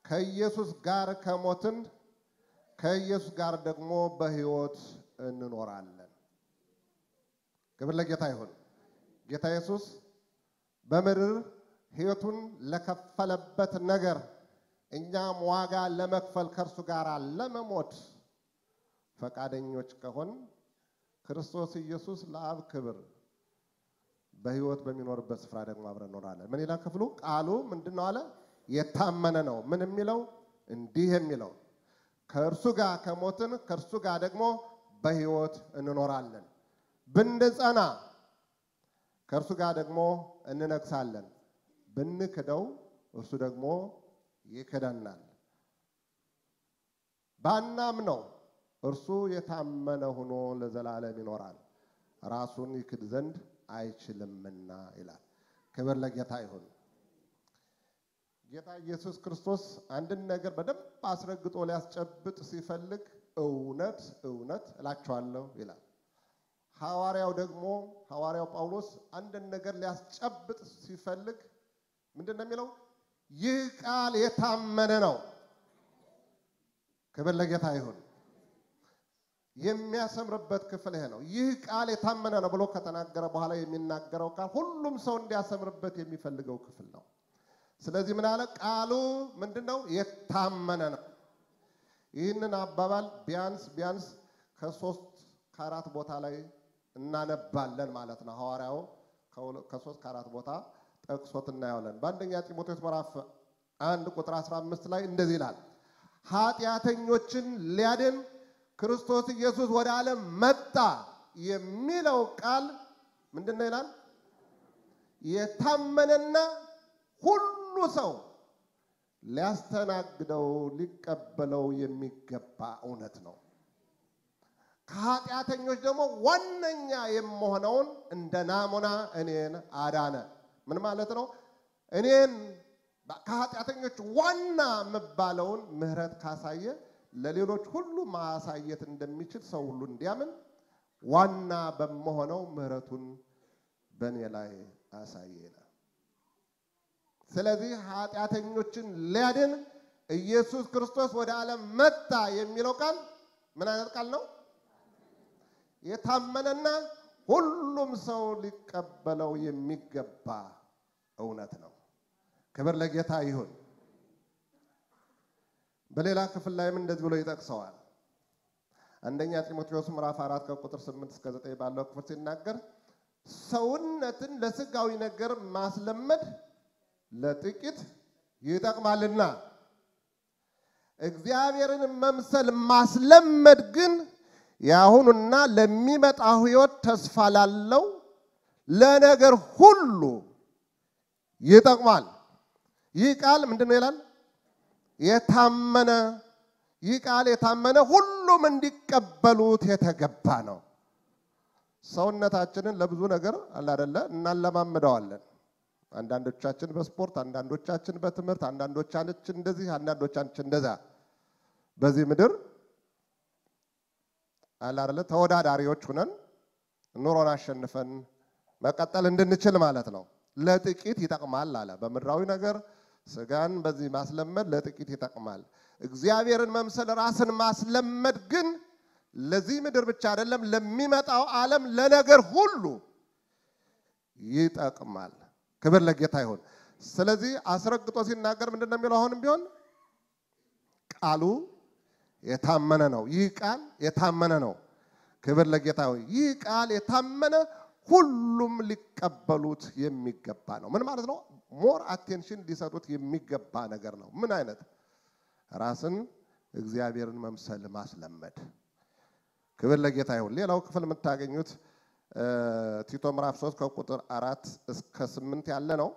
ከኢየሱስ ጋር ከሞትን ከኢየሱስ ጋር ደግሞ በሕይወት እንኖራለን። ክብር ለጌታ ይሁን። ጌታ ኢየሱስ በምድር ሕይወቱን ለከፈለበት ነገር እኛም ዋጋ ለመክፈል ከእርሱ ጋር ለመሞት ፈቃደኞች ከሆን ክርስቶስ ኢየሱስ ለአብ ክብር በሕይወት በሚኖርበት ስፍራ ደግሞ አብረን እንኖራለን። ምን ይላል ክፍሉ? ቃሉ ምንድን ነው አለ? የታመነ ነው። ምን የሚለው? እንዲህ የሚለው ከእርሱ ጋር ከሞትን ከእርሱ ጋር ደግሞ በሕይወት እንኖራለን። ብንጸና ከእርሱ ጋር ደግሞ እንነግሳለን። ብንክደው እርሱ ደግሞ ይክደናል። ባናምነው እርሱ የታመነ ሆኖ ለዘላለም ይኖራል፣ ራሱን ይክድ ዘንድ አይችልምና ይላል። ክብር ለጌታ ይሁን። ጌታ ኢየሱስ ክርስቶስ አንድን ነገር በደንብ አስረግጦ ሊያስጨብጥ ሲፈልግ እውነት እውነት እላችኋለሁ ይላል። ሐዋርያው ደግሞ ሐዋርያው ጳውሎስ አንድን ነገር ሊያስጨብጥ ሲፈልግ ምንድን ነው የሚለው? ይህ ቃል የታመነ ነው። ክብር ለጌታ ይሁን። የሚያሰምርበት ክፍል ይሄ ነው። ይህ ቃል የታመነ ነው ብሎ ከተናገረ በኋላ የሚናገረው ቃል ሁሉም ሰው እንዲያሰምርበት የሚፈልገው ክፍል ነው። ስለዚህ ምን አለ? ቃሉ ምንድን ነው? የታመነ ነው። ይህንን አባባል ቢያንስ ቢያንስ ከሶስት ከአራት ቦታ ላይ እናነባለን ማለት ነው። ሐዋርያው ከሶስት ከአራት ቦታ ጠቅሶት እናየዋለን። በአንደኛ ጢሞቴዎስ ምዕራፍ አንድ ቁጥር 15 ላይ እንደዚህ ይላል፣ ኃጢአተኞችን ሊያድን ክርስቶስ ኢየሱስ ወደ ዓለም መጣ የሚለው ቃል ምንድን ነው ይላል? የታመነና ሁሉ ሰው ሊያስተናግደው ሊቀበለው የሚገባ እውነት ነው። ከኃጢአተኞች ደግሞ ዋነኛ የምሆነውን እንደ ናሙና እኔን አዳነ። ምን ማለት ነው? እኔን ከኃጢአተኞች ዋና የምባለውን ምሕረት ካሳየ ለሌሎች ሁሉ ማሳየት እንደሚችል ሰው ሁሉ እንዲያምን ዋና በመሆነው ምሕረቱን በእኔ ላይ አሳየ ይላል። ስለዚህ ኃጢአተኞችን ሊያድን ኢየሱስ ክርስቶስ ወደ ዓለም መጣ የሚለው ቃል ምን አይነት ቃል ነው? የታመነና ሁሉም ሰው ሊቀበለው የሚገባ እውነት ነው። ክብር ለጌታ ይሁን። በሌላ ክፍል ላይም እንደዚህ ብሎ ይጠቅሰዋል። አንደኛ ጢሞቴዎስ ምዕራፍ አራት ከቁጥር ስምንት እስከ ዘጠኝ ባለው ክፍል ሲናገር ሰውነትን ለስጋዊ ነገር ማስለመድ ለጥቂት ይጠቅማልና እግዚአብሔርን መምሰል ማስለመድ ግን የአሁኑና ለሚመጣው ሕይወት ተስፋ ላለው ለነገር ሁሉ ይጠቅማል። ይህ ቃል ምንድን ነው ይላል? የታመነ ይህ ቃል የታመነ ሁሉም እንዲቀበሉት የተገባ ነው። ሰውነታችንን ለብዙ ነገር አላደለ እናለማምደዋለን። አንዳንዶቻችን በስፖርት፣ አንዳንዶቻችን በትምህርት፣ አንዳንዶቻችን እንደዚህ፣ አንዳንዶቻችን እንደዛ። በዚህ ምድር አላደለ ተወዳዳሪዎች ሁነን ኑሮን አሸንፈን መቀጠል እንድንችል ማለት ነው። ለጥቂት ይጠቅማል አለ። በምድራዊ ነገር ስጋን በዚህ ማስለመድ ለጥቂት ይጠቅማል። እግዚአብሔርን መምሰል ራስን ማስለመድ ግን ለዚህ ምድር ብቻ አይደለም፣ ለሚመጣው ዓለም ለነገር ሁሉ ይጠቅማል። ክብር ለጌታ ይሁን። ስለዚህ አስረግጦ ሲናገር ምንድን ነው የሚለው? አሁንም ቢሆን ቃሉ የታመነ ነው። ይህ ቃል የታመነ ነው። ክብር ለጌታ ይሁን። ይህ ቃል የታመነ ሁሉም ሊቀበሉት የሚገባ ነው። ምን ማለት ነው? ሞር አቴንሽን ሊሰጡት የሚገባ ነገር ነው። ምን አይነት ራስን እግዚአብሔርን መምሰል ማስለመድ። ክብር ለጌታ ይሁን። ሌላው ክፍል የምታገኙት ቲቶ ምዕራፍ 3 ከቁጥር አራት እስከ ስምንት ያለ ነው።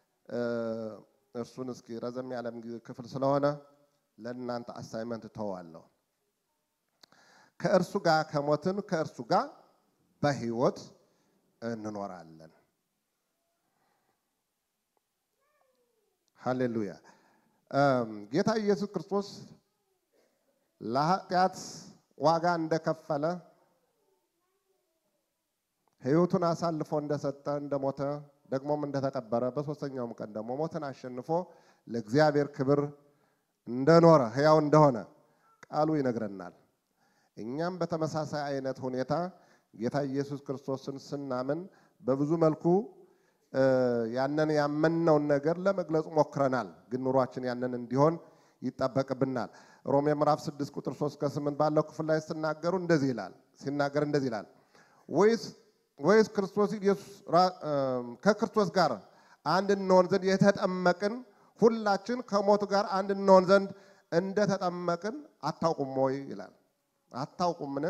እርሱን እስኪ ረዘም ያለም ክፍል ስለሆነ ለእናንተ አሳይመንት ተዋለሁ። ከእርሱ ጋር ከሞትን ከእርሱ ጋር በሕይወት እንኖራለን። ሃሌሉያ። ጌታ ኢየሱስ ክርስቶስ ለኃጢአት ዋጋ እንደከፈለ ሕይወቱን አሳልፎ እንደሰጠ እንደሞተ ደግሞም እንደተቀበረ በሦስተኛውም ቀን ደግሞ ሞትን አሸንፎ ለእግዚአብሔር ክብር እንደኖረ ሕያው እንደሆነ ቃሉ ይነግረናል። እኛም በተመሳሳይ አይነት ሁኔታ ጌታ ኢየሱስ ክርስቶስን ስናምን በብዙ መልኩ ያንን ያመንነውን ነገር ለመግለጽ ሞክረናል። ግን ኑሯችን ያንን እንዲሆን ይጠበቅብናል። ሮሜ ምዕራፍ 6 ቁጥር 3 ከ8 ባለው ክፍል ላይ ሲናገሩ እንደዚህ ይላል ሲናገር እንደዚህ ይላል ወይስ ወይስ ክርስቶስ ኢየሱስ ከክርስቶስ ጋር አንድ እንሆን ዘንድ የተጠመቅን ሁላችን ከሞቱ ጋር አንድ እንሆን ዘንድ እንደተጠመቅን አታውቁም ወይ ይላል። አታውቁምን?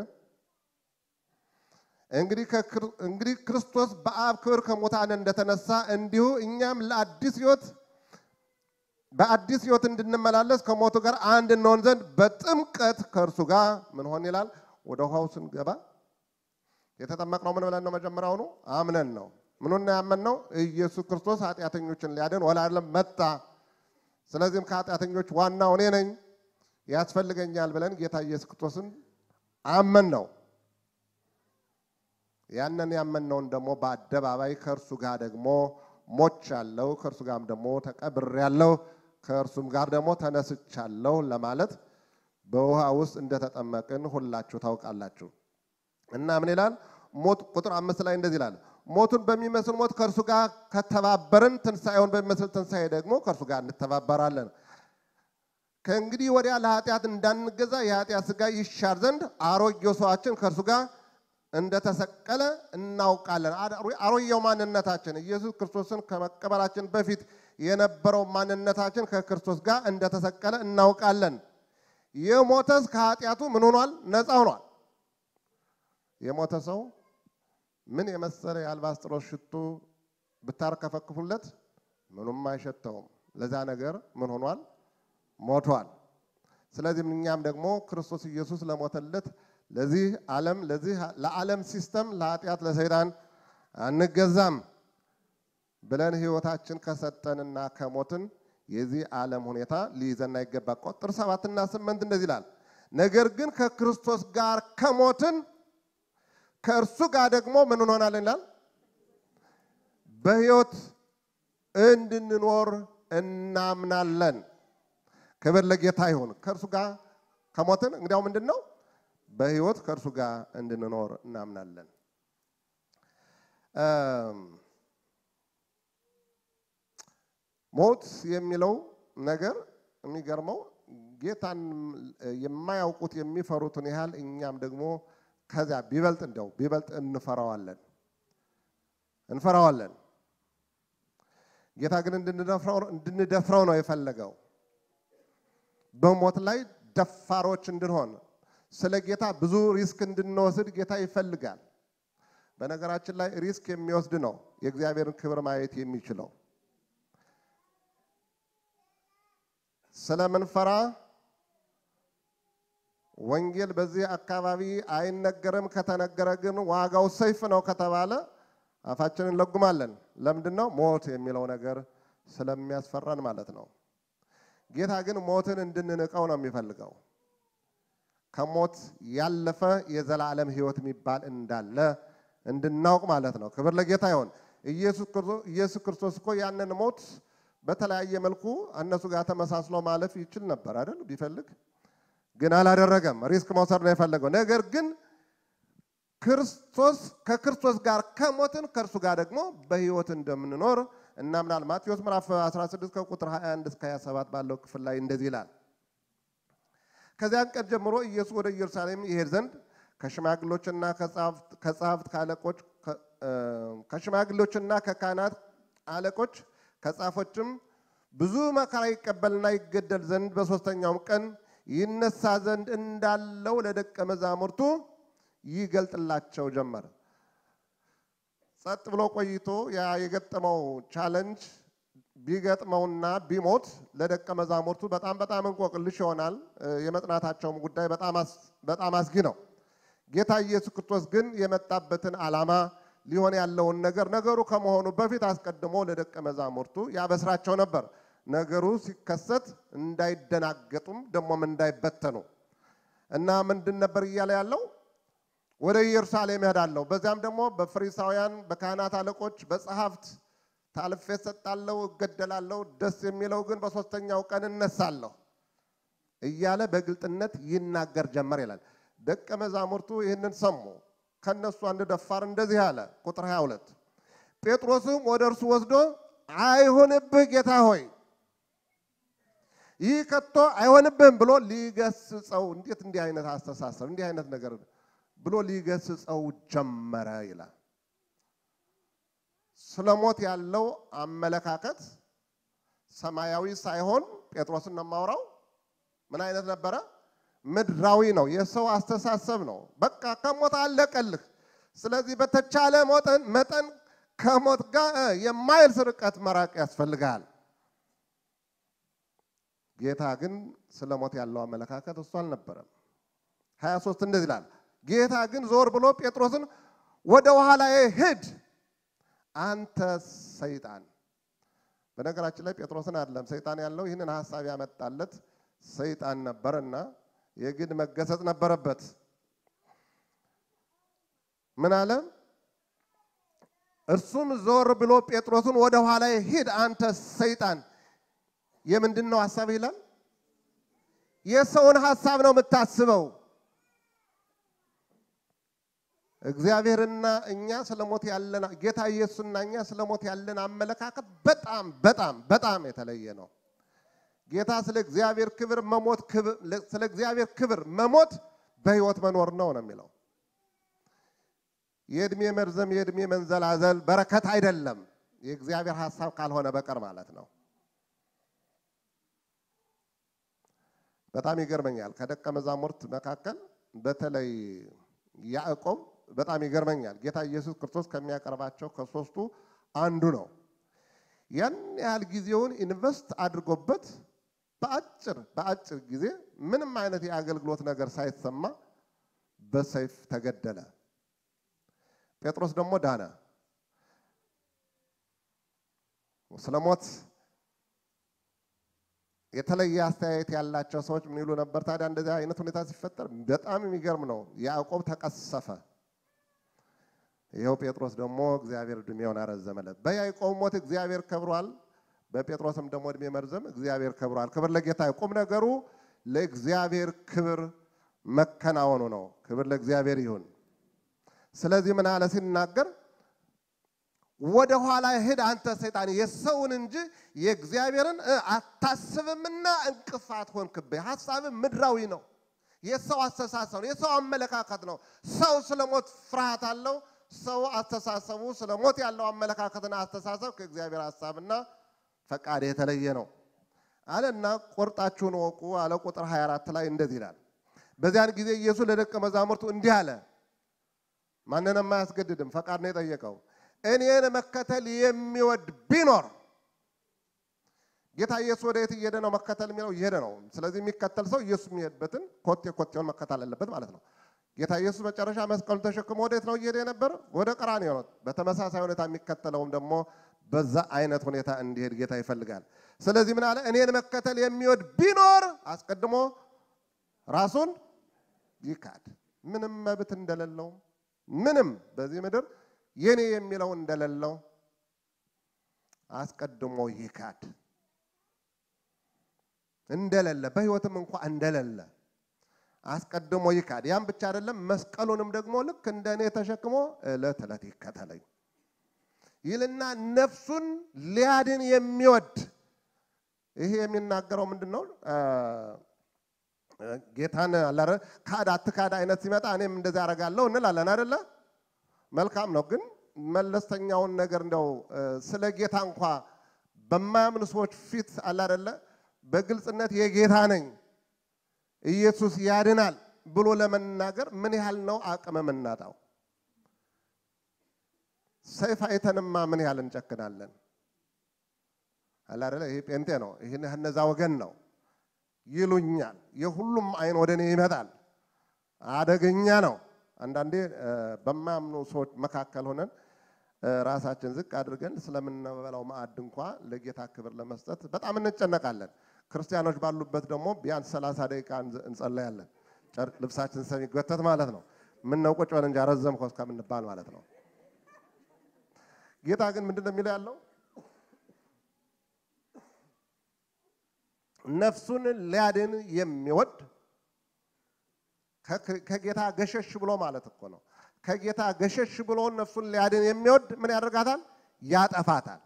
እንግዲህ ክርስቶስ በአብ ክብር ከሙታን እንደተነሳ እንዲሁ እኛም ለአዲስ ሕይወት በአዲስ ሕይወት እንድንመላለስ ከሞቱ ጋር አንድ እንሆን ዘንድ በጥምቀት ከእርሱ ጋር ምን ሆን ይላል። ወደ ውሃው ስንገባ የተጠመቅነው ምን ብለን ነው? መጀመሪያውኑ አምነን ነው። ምኑን ያመንነው? ኢየሱስ ክርስቶስ ኃጢአተኞችን ሊያድን ወደ ዓለም መጣ። ስለዚህም ከኃጢአተኞች ዋናው እኔ ነኝ ያስፈልገኛል ብለን ጌታ ኢየሱስ ክርስቶስን አመን ነው። ያንን ያመንነውን ደግሞ በአደባባይ ከእርሱ ጋር ደግሞ ሞቻለሁ፣ ከእርሱ ጋርም ደግሞ ተቀብሬያለሁ፣ ከእርሱም ጋር ደግሞ ተነስቻለሁ ለማለት በውሃ ውስጥ እንደተጠመቅን ሁላችሁ ታውቃላችሁ። እና ምን ይላል? ሞት ቁጥር አምስት ላይ እንደዚህ ይላል፣ ሞቱን በሚመስል ሞት ከእርሱ ጋር ከተባበርን ትንሣኤውን በሚመስል ትንሣኤ ደግሞ ከእርሱ ጋር እንተባበራለን። ከእንግዲህ ወዲያ ለኃጢአት እንዳንገዛ የኃጢአት ሥጋ ይሻር ዘንድ አሮጌው ሰዋችን ከእርሱ ጋር እንደተሰቀለ እናውቃለን። አሮጌው ማንነታችን ኢየሱስ ክርስቶስን ከመቀበላችን በፊት የነበረው ማንነታችን ከክርስቶስ ጋር እንደተሰቀለ እናውቃለን። የሞተስ ከኃጢአቱ ምን ሆኗል? ነፃ ሆኗል። የሞተ ሰው ምን የመሰለ የአልባስጥሮስ ሽቱ ብታርከፈክፉለት ምኑም አይሸተውም። ለዛ ነገር ምን ሆኗል? ሞቷል። ስለዚህም እኛም ደግሞ ክርስቶስ ኢየሱስ ለሞተለት ለዚህ ዓለም ለዚህ ለዓለም ሲስተም ለኃጢአት ለሰይጣን አንገዛም ብለን ሕይወታችን ከሰጠንና ከሞትን የዚህ ዓለም ሁኔታ ሊይዘን አይገባ። ቁጥር ሰባትና ስምንት እንደዚህ ይላል፣ ነገር ግን ከክርስቶስ ጋር ከሞትን ከእርሱ ጋር ደግሞ ምን እንሆናለን ይላል፣ በሕይወት እንድንኖር እናምናለን። ክብር ለጌታ ይሁን። ከእርሱ ጋር ከሞትን እንግዲያው ምንድን ነው? በሕይወት ከእርሱ ጋር እንድንኖር እናምናለን። ሞት የሚለው ነገር የሚገርመው ጌታን የማያውቁት የሚፈሩትን ያህል እኛም ደግሞ ከዚያ ቢበልጥ እንደው ቢበልጥ እንፈራዋለን እንፈራዋለን። ጌታ ግን እንድንደፍረው ነው የፈለገው። በሞት ላይ ደፋሮች እንድንሆን ስለ ጌታ ብዙ ሪስክ እንድንወስድ ጌታ ይፈልጋል። በነገራችን ላይ ሪስክ የሚወስድ ነው የእግዚአብሔርን ክብር ማየት የሚችለው። ስለምንፈራ ወንጌል በዚህ አካባቢ አይነገርም፣ ከተነገረ ግን ዋጋው ሰይፍ ነው ከተባለ አፋችንን እንለጉማለን። ለምንድን ነው? ሞት የሚለው ነገር ስለሚያስፈራን ማለት ነው። ጌታ ግን ሞትን እንድንንቀው ነው የሚፈልገው። ከሞት ያለፈ የዘላለም ሕይወት የሚባል እንዳለ እንድናውቅ ማለት ነው። ክብር ለጌታ ይሆን። ኢየሱስ ክርስቶስ እኮ ያንን ሞት በተለያየ መልኩ እነሱ ጋር ተመሳስሎ ማለፍ ይችል ነበር አይደል? ቢፈልግ ግን አላደረገም። ሪስክ መውሰድ ነው የፈለገው። ነገር ግን ክርስቶስ ከክርስቶስ ጋር ከሞትን ከእርሱ ጋር ደግሞ በሕይወት እንደምንኖር እናምናል። ማቴዎስ ምዕራፍ 16 ከቁጥር 21 እስከ 27 ባለው ክፍል ላይ እንደዚህ ይላል። ከዚያን ቀን ጀምሮ ኢየሱስ ወደ ኢየሩሳሌም ይሄድ ዘንድ ከሽማግሎችና ከጸሐፍት ከአለቆች ከሽማግሎችና ከካህናት አለቆች ከጻፎችም ብዙ መከራ ይቀበልና ይገደል ዘንድ በሦስተኛውም ቀን ይነሳ ዘንድ እንዳለው ለደቀ መዛሙርቱ ይገልጥላቸው ጀመር። ጸጥ ብሎ ቆይቶ ያ የገጠመው ቻለንጅ ቢገጥመውና ቢሞት ለደቀ መዛሙርቱ በጣም በጣም እንቆቅልሽ ይሆናል። የመጽናታቸውም ጉዳይ በጣም አስጊ ነው። ጌታ ኢየሱስ ክርስቶስ ግን የመጣበትን ዓላማ ሊሆን ያለውን ነገር ነገሩ ከመሆኑ በፊት አስቀድሞ ለደቀ መዛሙርቱ ያበስራቸው ነበር። ነገሩ ሲከሰት እንዳይደናገጡም ደግሞም እንዳይበተኑ እና ምንድን ነበር እያለ ያለው ወደ ኢየሩሳሌም እሄዳለሁ፣ በዚያም ደግሞ በፈሪሳውያን በካህናት አለቆች በጸሐፍት ታልፌ እሰጣለሁ፣ እገደላለሁ። ደስ የሚለው ግን በሦስተኛው ቀን እነሳለሁ። እያለ በግልጥነት ይናገር ጀመር ይላል። ደቀ መዛሙርቱ ይህንን ሰሙ። ከነሱ አንድ ደፋር እንደዚህ አለ። ቁጥር 22 ጴጥሮስም ወደ እርሱ ወስዶ አይሆንብህ ጌታ ሆይ ይህ ከቶ አይሆንብህም ብሎ ሊገስጸው፣ እንዴት እንዲህ አይነት አስተሳሰብ እንዲህ አይነት ነገር ብሎ ሊገስጸው ጀመረ ይላል። ስለ ሞት ያለው አመለካከት ሰማያዊ ሳይሆን ጤጥሮስን ነው የማወራው። ምን አይነት ነበረ? ምድራዊ ነው። የሰው አስተሳሰብ ነው። በቃ ከሞት አለቀልህ። ስለዚህ በተቻለ መጠን ከሞት ጋር የማይልስ ርቀት መራቅ ያስፈልጋል። ጌታ ግን ስለ ሞት ያለው አመለካከት እሱ አልነበረም። 23 እንደዚህ ይላል። ጌታ ግን ዞር ብሎ ጴጥሮስን ወደ ኋላዬ ሂድ አንተ ሰይጣን። በነገራችን ላይ ጴጥሮስን አይደለም ሰይጣን ያለው ይህንን ሀሳብ ያመጣለት ሰይጣን ነበርና የግድ መገሰጽ ነበረበት። ምን አለ? እርሱም ዞር ብሎ ጴጥሮስን ወደ ኋላዬ ሂድ አንተ ሰይጣን። የምንድን ነው ሀሳብ ይላል? የሰውን ሀሳብ ነው የምታስበው። እግዚአብሔርና እኛ ስለ ሞት ያለን ጌታ ኢየሱስና እኛ ስለ ሞት ያለን አመለካከት በጣም በጣም በጣም የተለየ ነው። ጌታ ስለ እግዚአብሔር ክብር መሞት ስለ እግዚአብሔር ክብር መሞት በሕይወት መኖር ነው ነው የሚለው። የእድሜ መርዘም የእድሜ መንዘላዘል በረከት አይደለም፣ የእግዚአብሔር ሀሳብ ካልሆነ በቀር ማለት ነው። በጣም ይገርመኛል። ከደቀ መዛሙርት መካከል በተለይ ያዕቆብ በጣም ይገርመኛል። ጌታ ኢየሱስ ክርስቶስ ከሚያቀርባቸው ከሶስቱ አንዱ ነው። ያን ያህል ጊዜውን ኢንቨስት አድርጎበት በአጭር በአጭር ጊዜ ምንም አይነት የአገልግሎት ነገር ሳይሰማ በሰይፍ ተገደለ። ጴጥሮስ ደግሞ ዳነ። ስለ ሞት የተለየ አስተያየት ያላቸው ሰዎች ምን ይሉ ነበር ታዲያ? እንደዚህ አይነት ሁኔታ ሲፈጠር በጣም የሚገርም ነው። ያዕቆብ ተቀሰፈ። ይኸው ጴጥሮስ ደግሞ እግዚአብሔር ዕድሜውን አረዘመለት። በያዕቆብ ሞት እግዚአብሔር ከብሯል። በጴጥሮስም ደግሞ ዕድሜ መርዘም እግዚአብሔር ከብሯል። ክብር ለጌታ። ቁም ነገሩ ለእግዚአብሔር ክብር መከናወኑ ነው። ክብር ለእግዚአብሔር ይሁን። ስለዚህ ምን አለ ሲናገር ወደ ኋላ ሂድ አንተ ሰይጣን፣ የሰውን እንጂ የእግዚአብሔርን አታስብምና እንቅፋት ሆንክብኝ። ሀሳብ ምድራዊ ነው። የሰው አስተሳሰብ ነው። የሰው አመለካከት ነው። ሰው ስለ ሞት ፍርሃት አለው። ሰው አስተሳሰቡ ስለ ሞት ያለው አመለካከትና አስተሳሰብ ከእግዚአብሔር ሀሳብና ፈቃድ የተለየ ነው አለና ቆርጣችሁን ወቁ አለ። ቁጥር 24 ላይ እንደዚህ ይላል። በዚያን ጊዜ ኢየሱስ ለደቀ መዛሙርቱ እንዲህ አለ። ማንንም አያስገድድም፣ ፈቃድ ነው የጠየቀው። እኔን መከተል የሚወድ ቢኖር ጌታ ኢየሱስ ወደ የት እየሄደ ነው? መከተል የሚለው እየሄደ ነው። ስለዚህ የሚከተል ሰው ኢየሱስ የሚሄድበትን ኮቴ ኮቴውን መከተል አለበት ማለት ነው። ጌታ ኢየሱስ መጨረሻ መስቀሉ ተሸክሞ ወዴት ነው እየሄደ የነበረ? ወደ ቀራንዮ ነው። በተመሳሳይ ሁኔታ የሚከተለውም ደግሞ በዛ አይነት ሁኔታ እንዲሄድ ጌታ ይፈልጋል። ስለዚህ ምን አለ? እኔን መከተል የሚወድ ቢኖር አስቀድሞ ራሱን ይካድ። ምንም መብት እንደሌለው ምንም በዚህ ምድር የኔ የሚለው እንደሌለው አስቀድሞ ይካድ እንደሌለ በሕይወትም እንኳ እንደሌለ አስቀድሞ ይካድ። ያም ብቻ አይደለም፣ መስቀሉንም ደግሞ ልክ እንደ እኔ ተሸክሞ ዕለት ዕለት ይከተለኝ ይልና ነፍሱን ሊያድን የሚወድ ይሄ የሚናገረው ምንድን ነው? ጌታን አላረ ካድ አትካድ አይነት ሲመጣ እኔም እንደዚህ አደርጋለሁ እንላለን አይደለ? መልካም ነው። ግን መለስተኛውን ነገር እንደው ስለ ጌታ እንኳ በማያምኑ ሰዎች ፊት አለ አይደለ በግልጽነት የጌታ ነኝ ኢየሱስ ያድናል ብሎ ለመናገር ምን ያህል ነው አቅም የምናጣው? ሰይፍ አይተንማ ምን ያህል እንጨክናለን? አለ አይደለ ይሄ ጴንጤ ነው፣ ይሄ እነዛ ወገን ነው ይሉኛል። የሁሉም አይን ወደ እኔ ይመጣል። አደገኛ ነው። አንዳንዴ በማያምኑ ሰዎች መካከል ሆነን ራሳችን ዝቅ አድርገን ስለምንበላው ማዕድ እንኳ ለጌታ ክብር ለመስጠት በጣም እንጨነቃለን። ክርስቲያኖች ባሉበት ደግሞ ቢያንስ ሰላሳ ደቂቃ እንጸለያለን። ልብሳችን ስለሚጎተት ማለት ነው። ምነው ቁጭ በል እንጂ አረዘምከው እስከምንባል ማለት ነው። ጌታ ግን ምንድን ነው የሚለው ያለው ነፍሱን ሊያድን የሚወድ ከጌታ ገሸሽ ብሎ ማለት እኮ ነው። ከጌታ ገሸሽ ብሎ ነፍሱን ሊያድን የሚወድ ምን ያደርጋታል? ያጠፋታል።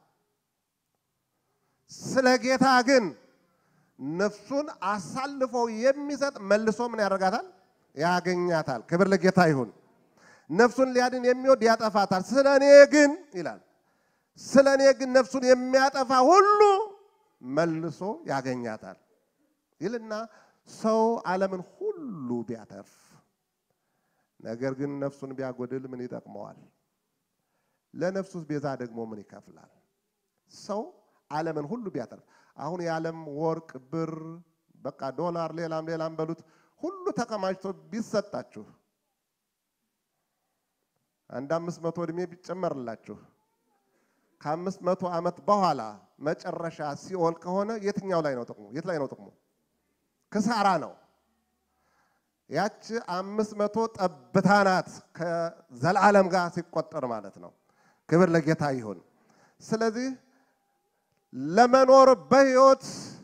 ስለ ጌታ ግን ነፍሱን አሳልፎ የሚሰጥ መልሶ ምን ያደርጋታል? ያገኛታል። ክብር ለጌታ ይሁን። ነፍሱን ሊያድን የሚወድ ያጠፋታል። ስለ እኔ ግን ይላል፣ ስለ እኔ ግን ነፍሱን የሚያጠፋ ሁሉ መልሶ ያገኛታል ይልና ሰው ዓለምን ሁሉ ቢያተርፍ ነገር ግን ነፍሱን ቢያጎድል ምን ይጠቅመዋል? ለነፍሱስ ቤዛ ደግሞ ምን ይከፍላል? ሰው ዓለምን ሁሉ ቢያተርፍ አሁን የዓለም ወርቅ፣ ብር፣ በቃ ዶላር፣ ሌላም ሌላም በሉት ሁሉ ተከማችቶ ቢሰጣችሁ አንድ አምስት መቶ ዕድሜ ቢጨመርላችሁ ከአምስት መቶ ዓመት በኋላ መጨረሻ ሲኦል ከሆነ የትኛው ላይ ነው ጥቅሙ? የት ላይ ነው ጥቅሙ? ክሳራ ነው። ያች አምስት መቶ ጠብታ ናት ከዘላለም ጋር ሲቆጠር ማለት ነው። ክብር ለጌታ ይሁን። ስለዚህ ለመኖር በሕይወት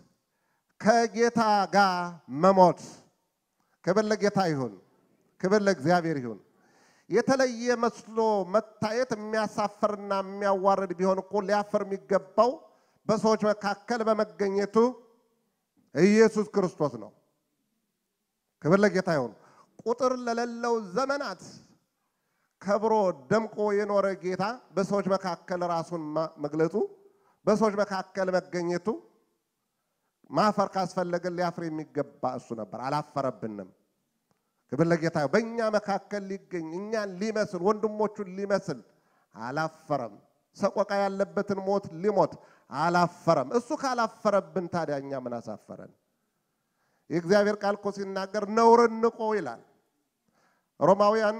ከጌታ ጋር መሞት፣ ክብር ለጌታ ይሁን። ክብር ለእግዚአብሔር ይሁን። የተለየ መስሎ መታየት የሚያሳፍርና የሚያዋርድ ቢሆን እኮ ሊያፍር የሚገባው በሰዎች መካከል በመገኘቱ ኢየሱስ ክርስቶስ ነው። ክብር ለጌታ ይሁን። ቁጥር ለሌለው ዘመናት ከብሮ ደምቆ የኖረ ጌታ በሰዎች መካከል ራሱን መግለጹ፣ በሰዎች መካከል መገኘቱ ማፈር ካስፈለገን ሊያፍር የሚገባ እሱ ነበር። አላፈረብንም። ክብር ለጌታ በእኛ መካከል ሊገኝ እኛን ሊመስል ወንድሞቹን ሊመስል አላፈረም። ሰቆቃ ያለበትን ሞት ሊሞት አላፈረም። እሱ ካላፈረብን ታዲያ እኛ ምን አሳፈረን? የእግዚአብሔር ቃል እኮ ሲናገር ነውርን ንቆ ይላል። ሮማውያን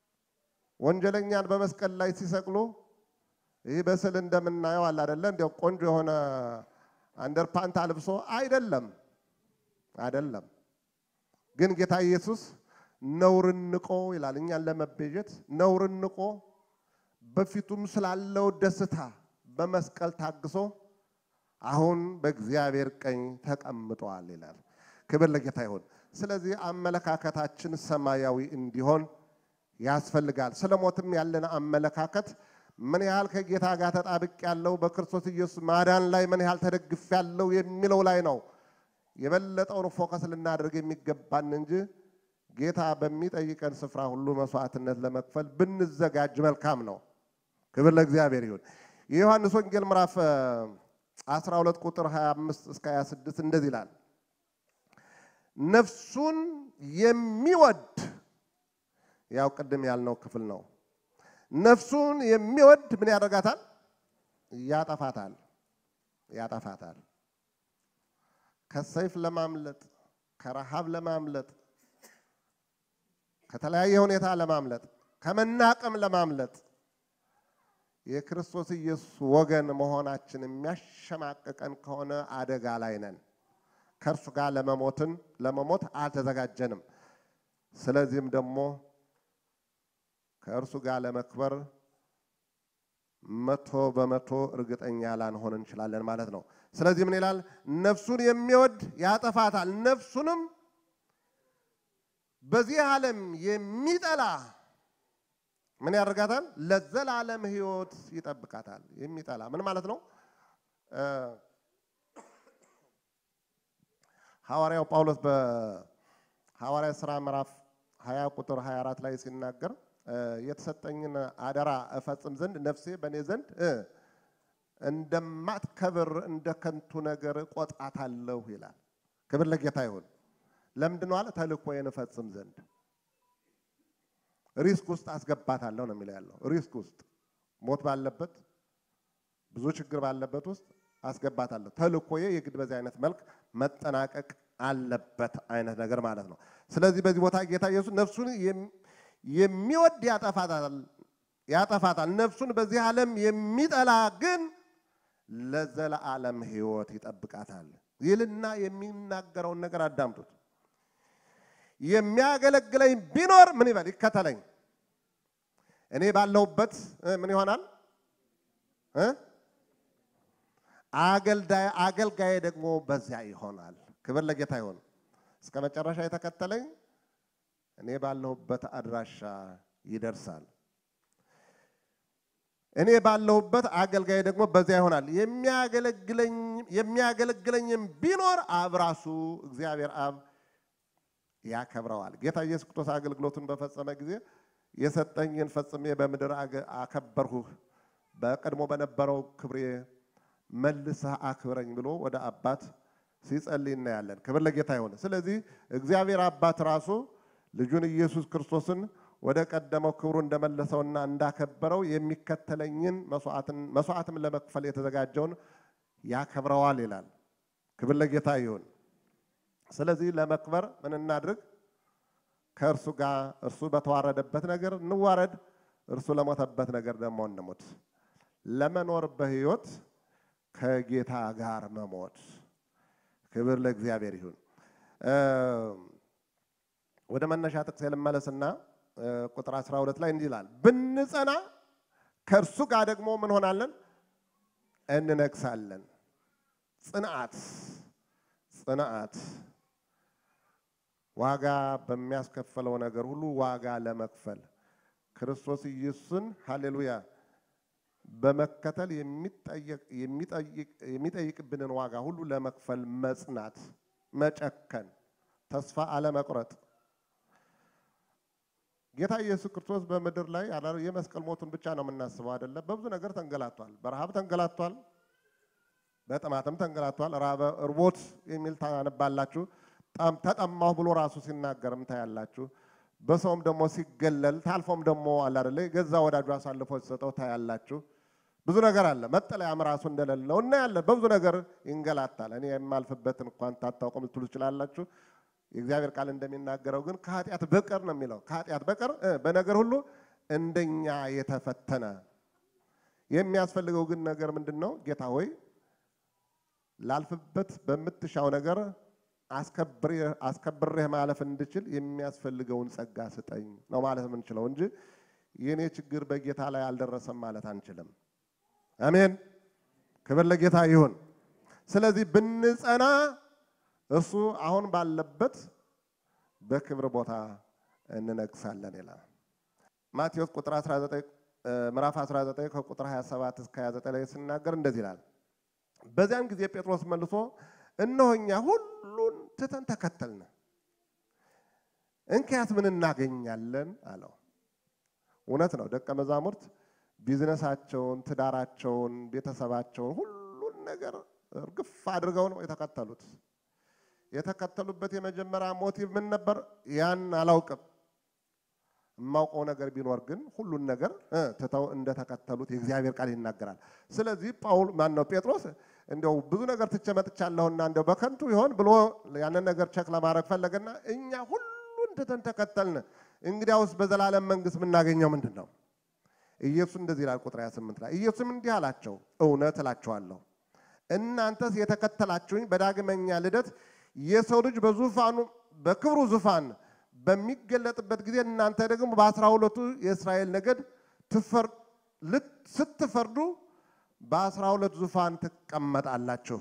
ወንጀለኛን በመስቀል ላይ ሲሰቅሉ ይህ በስዕል እንደምናየው አለ አይደለ? እንዲያው ቆንጆ የሆነ አንደርፓንት አልብሶ አይደለም፣ አይደለም። ግን ጌታ ኢየሱስ ነውርን ንቆ ይላል። እኛን ለመቤዠት ነውርን ንቆ በፊቱም ስላለው ደስታ በመስቀል ታግሶ አሁን በእግዚአብሔር ቀኝ ተቀምጧል ይላል። ክብር ለጌታ ይሁን። ስለዚህ አመለካከታችን ሰማያዊ እንዲሆን ያስፈልጋል። ስለ ሞትም ያለን አመለካከት ምን ያህል ከጌታ ጋር ተጣብቅ ያለው በክርስቶስ ኢየሱስ ማዳን ላይ ምን ያህል ተደግፍ ያለው የሚለው ላይ ነው የበለጠውን ፎከስ ልናደርግ የሚገባን እንጂ ጌታ በሚጠይቀን ስፍራ ሁሉ መስዋዕትነት ለመክፈል ብንዘጋጅ መልካም ነው። ክብር ለእግዚአብሔር ይሁን። የዮሐንስ ወንጌል ምዕራፍ 12 ቁጥር 25 እስከ 26 እንደዚህ ይላል፣ ነፍሱን የሚወድ ያው ቅድም ያልነው ክፍል ነው። ነፍሱን የሚወድ ምን ያደርጋታል? ያጠፋታል፣ ያጠፋታል። ከሰይፍ ለማምለጥ ከረሃብ ለማምለጥ ከተለያየ ሁኔታ ለማምለጥ ከመናቀም ለማምለጥ የክርስቶስ ኢየሱስ ወገን መሆናችን የሚያሸማቅቀን ከሆነ አደጋ ላይ ነን። ከእርሱ ጋር ለመሞትን ለመሞት አልተዘጋጀንም። ስለዚህም ደግሞ ከእርሱ ጋር ለመክበር መቶ በመቶ እርግጠኛ ላንሆን እንችላለን ማለት ነው። ስለዚህ ምን ይላል? ነፍሱን የሚወድ ያጠፋታል፣ ነፍሱንም በዚህ ዓለም የሚጠላ ምን ያደርጋታል? ለዘላለም ሕይወት ይጠብቃታል። የሚጠላ ምን ማለት ነው? ሐዋርያው ጳውሎስ በሐዋርያ ሥራ ምዕራፍ 20 ቁጥር 24 ላይ ሲናገር የተሰጠኝን አደራ እፈጽም ዘንድ ነፍሴ በእኔ ዘንድ እንደማትከብር እንደ ከንቱ ነገር ቆጥራታለሁ ይላል። ክብር ለጌታ ይሁን። ለምንድን ነው አለ? ተልእኮዬን እፈጽም ዘንድ ሪስክ ውስጥ አስገባታለሁ ነው የሚለው ያለው። ሪስክ ውስጥ ሞት ባለበት ብዙ ችግር ባለበት ውስጥ አስገባታለሁ። ተልእኮዬ የግድ በዚህ አይነት መልክ መጠናቀቅ አለበት አይነት ነገር ማለት ነው። ስለዚህ በዚህ ቦታ ጌታ ኢየሱስ ነፍሱን የሚወድ ያጠፋታል ያጠፋታል ነፍሱን በዚህ ዓለም የሚጠላ ግን ለዘለዓለም ሕይወት ይጠብቃታል ይልና የሚናገረውን ነገር አዳምጡት። የሚያገለግለኝ ቢኖር ምን ይበል? ይከተለኝ። እኔ ባለሁበት ምን ይሆናል? አገልጋይ አገልጋይ ደግሞ በዚያ ይሆናል። ክብር ለጌታ ይሁን። እስከ መጨረሻ የተከተለኝ እኔ ባለሁበት አድራሻ ይደርሳል። እኔ ባለሁበት አገልጋይ ደግሞ በዚያ ይሆናል። የሚያገለግለኝም ቢኖር አብ ራሱ እግዚአብሔር አብ ያከብረዋል። ጌታ ኢየሱስ ክርስቶስ አገልግሎቱን በፈጸመ ጊዜ የሰጠኝን ፈጽሜ በምድር አከበርሁህ፣ በቀድሞ በነበረው ክብሬ መልሰህ አክብረኝ ብሎ ወደ አባት ሲጸልይ እናያለን። ክብር ለጌታ ይሁን። ስለዚህ እግዚአብሔር አባት ራሱ ልጁን ኢየሱስ ክርስቶስን ወደ ቀደመው ክብሩ እንደመለሰውና እንዳከበረው የሚከተለኝን መስዋዕትም ለመክፈል የተዘጋጀውን ያከብረዋል ይላል። ክብር ለጌታ ይሁን። ስለዚህ ለመክበር ምን እናድርግ? ከእርሱ ጋር እርሱ በተዋረደበት ነገር እንዋረድ፣ እርሱ ለሞተበት ነገር ደግሞ እንሙት። ለመኖር በሕይወት ከጌታ ጋር መሞት። ክብር ለእግዚአብሔር ይሁን። ወደ መነሻ ጥቅስ ልመለስና ቁጥር 12 ላይ እንዲህ ይላል፣ ብንጸና ከእርሱ ጋር ደግሞ ምን ሆናለን? እንነግሳለን። ጽንዓት ጽንዓት ዋጋ በሚያስከፍለው ነገር ሁሉ ዋጋ ለመክፈል ክርስቶስ ኢየሱስን ሃሌሉያ በመከተል የሚጠይቅብንን ዋጋ ሁሉ ለመክፈል መጽናት፣ መጨከን፣ ተስፋ አለመቁረጥ። ጌታ ኢየሱስ ክርስቶስ በምድር ላይ የመስቀል ሞቱን ብቻ ነው የምናስበው አይደለም። በብዙ ነገር ተንገላቷል። በረሃብ ተንገላቷል። በጥማትም ተንገላቷል። ራበ እርቦት የሚል ታነባላችሁ። ተጠማሁ ብሎ ራሱ ሲናገርም ታያላችሁ። በሰውም ደግሞ ሲገለል ታልፎም ደግሞ አለ አይደለ ገዛ ወዳጁ አሳልፎ ሲሰጠው ታያላችሁ። ብዙ ነገር አለ። መጠለያም ራሱ እንደሌለው እናያለን። በብዙ ነገር ይንገላታል። እኔ የማልፍበትን እንኳን ታታውቁም ልትሉ ትችላላችሁ። የእግዚአብሔር ቃል እንደሚናገረው ግን ከኃጢአት በቀር ነው የሚለው። ከኃጢአት በቀር በነገር ሁሉ እንደኛ የተፈተነ የሚያስፈልገው ግን ነገር ምንድን ነው? ጌታ ሆይ ላልፍበት በምትሻው ነገር አስከብሬህ ማለፍ እንድችል የሚያስፈልገውን ጸጋ ስጠኝ ነው ማለት የምንችለው እንጂ የእኔ ችግር በጌታ ላይ አልደረሰም ማለት አንችልም። አሜን፣ ክብር ለጌታ ይሁን። ስለዚህ ብንጸና እርሱ አሁን ባለበት በክብር ቦታ እንነግሳለን ይላል። ማቴዎስ ቁጥር 19 ምዕራፍ 19 ከቁጥር 27 እስከ 29 ላይ ሲናገር እንደዚህ ይላል። በዚያን ጊዜ ጴጥሮስ መልሶ እነሆ እኛ ሁሉን ትተን ተከተልን፣ እንኪያስ ምን እናገኛለን አለው። እውነት ነው። ደቀ መዛሙርት ቢዝነሳቸውን፣ ትዳራቸውን፣ ቤተሰባቸውን ሁሉን ነገር እርግፍ አድርገው ነው የተከተሉት። የተከተሉበት የመጀመሪያ ሞቲቭ ምን ነበር? ያን አላውቅም። የማውቀው ነገር ቢኖር ግን ሁሉን ነገር ትተው እንደተከተሉት የእግዚአብሔር ቃል ይናገራል። ስለዚህ ጳውል ማን ነው ጴጥሮስ እንዲያው ብዙ ነገር ትቼ መጥቻለሁና እንዲያው በከንቱ ይሆን ብሎ ያንን ነገር ቸክ ለማድረግ ፈለገና እኛ ሁሉን ትተን ተከተልን፣ እንግዲያውስ በዘላለም መንግሥት የምናገኘው ምንድን ነው? ኢየሱስ እንደዚህ ይላል ቁጥር 28 ላይ ኢየሱስም እንዲህ አላቸው፣ እውነት እላችኋለሁ እናንተስ የተከተላችሁኝ በዳግመኛ ልደት የሰው ልጅ በዙፋኑ በክብሩ ዙፋን በሚገለጥበት ጊዜ እናንተ ደግሞ በአስራ ሁለቱ የእስራኤል ነገድ ስትፈርዱ በአስራ ሁለት ዙፋን ትቀመጣላችሁ።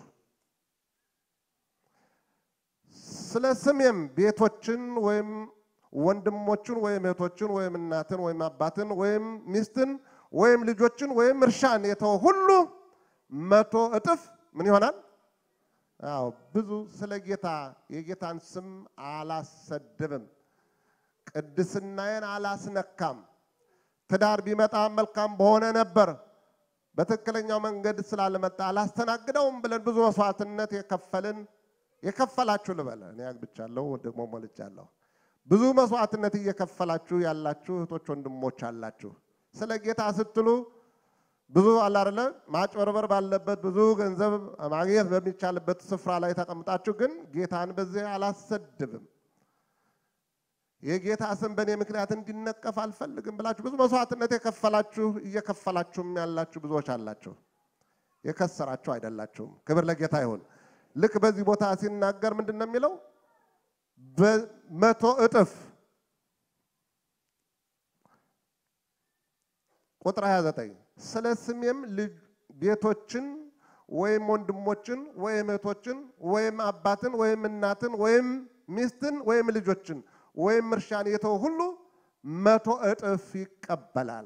ስለ ስሜም ቤቶችን ወይም ወንድሞችን ወይም እህቶችን ወይም እናትን ወይም አባትን ወይም ሚስትን ወይም ልጆችን ወይም እርሻን የተወ ሁሉ መቶ እጥፍ ምን ይሆናል? አዎ ብዙ ስለ ጌታ የጌታን ስም አላሰድብም፣ ቅድስናዬን አላስነካም። ትዳር ቢመጣ መልካም በሆነ ነበር፣ በትክክለኛው መንገድ ስላልመጣ አላስተናግደውም ብለን ብዙ መስዋዕትነት የከፈልን የከፈላችሁ ልበል፣ እኔ አግብቻለሁ ደግሞ ሞልቻለሁ። ብዙ መስዋዕትነት እየከፈላችሁ ያላችሁ እህቶች ወንድሞች አላችሁ። ስለ ጌታ ስትሉ ብዙ አለ አይደለ ማጭበርበር ባለበት ብዙ ገንዘብ ማግኘት በሚቻልበት ስፍራ ላይ ተቀምጣችሁ ግን ጌታን በዚህ አላሰድብም፣ የጌታ ስም በእኔ ምክንያት እንዲነቀፍ አልፈልግም ብላችሁ ብዙ መስዋዕትነት የከፈላችሁ እየከፈላችሁም ያላችሁ ብዙዎች አላችሁ። የከሰራችሁ አይደላችሁም። ክብር ለጌታ ይሁን። ልክ በዚህ ቦታ ሲናገር ምንድን ነው የሚለው? በመቶ እጥፍ ቁጥር 29 ስለ ስሜም ቤቶችን ወይም ወንድሞችን ወይም እህቶችን ወይም አባትን ወይም እናትን ወይም ሚስትን ወይም ልጆችን ወይም እርሻን የተወ ሁሉ መቶ እጥፍ ይቀበላል።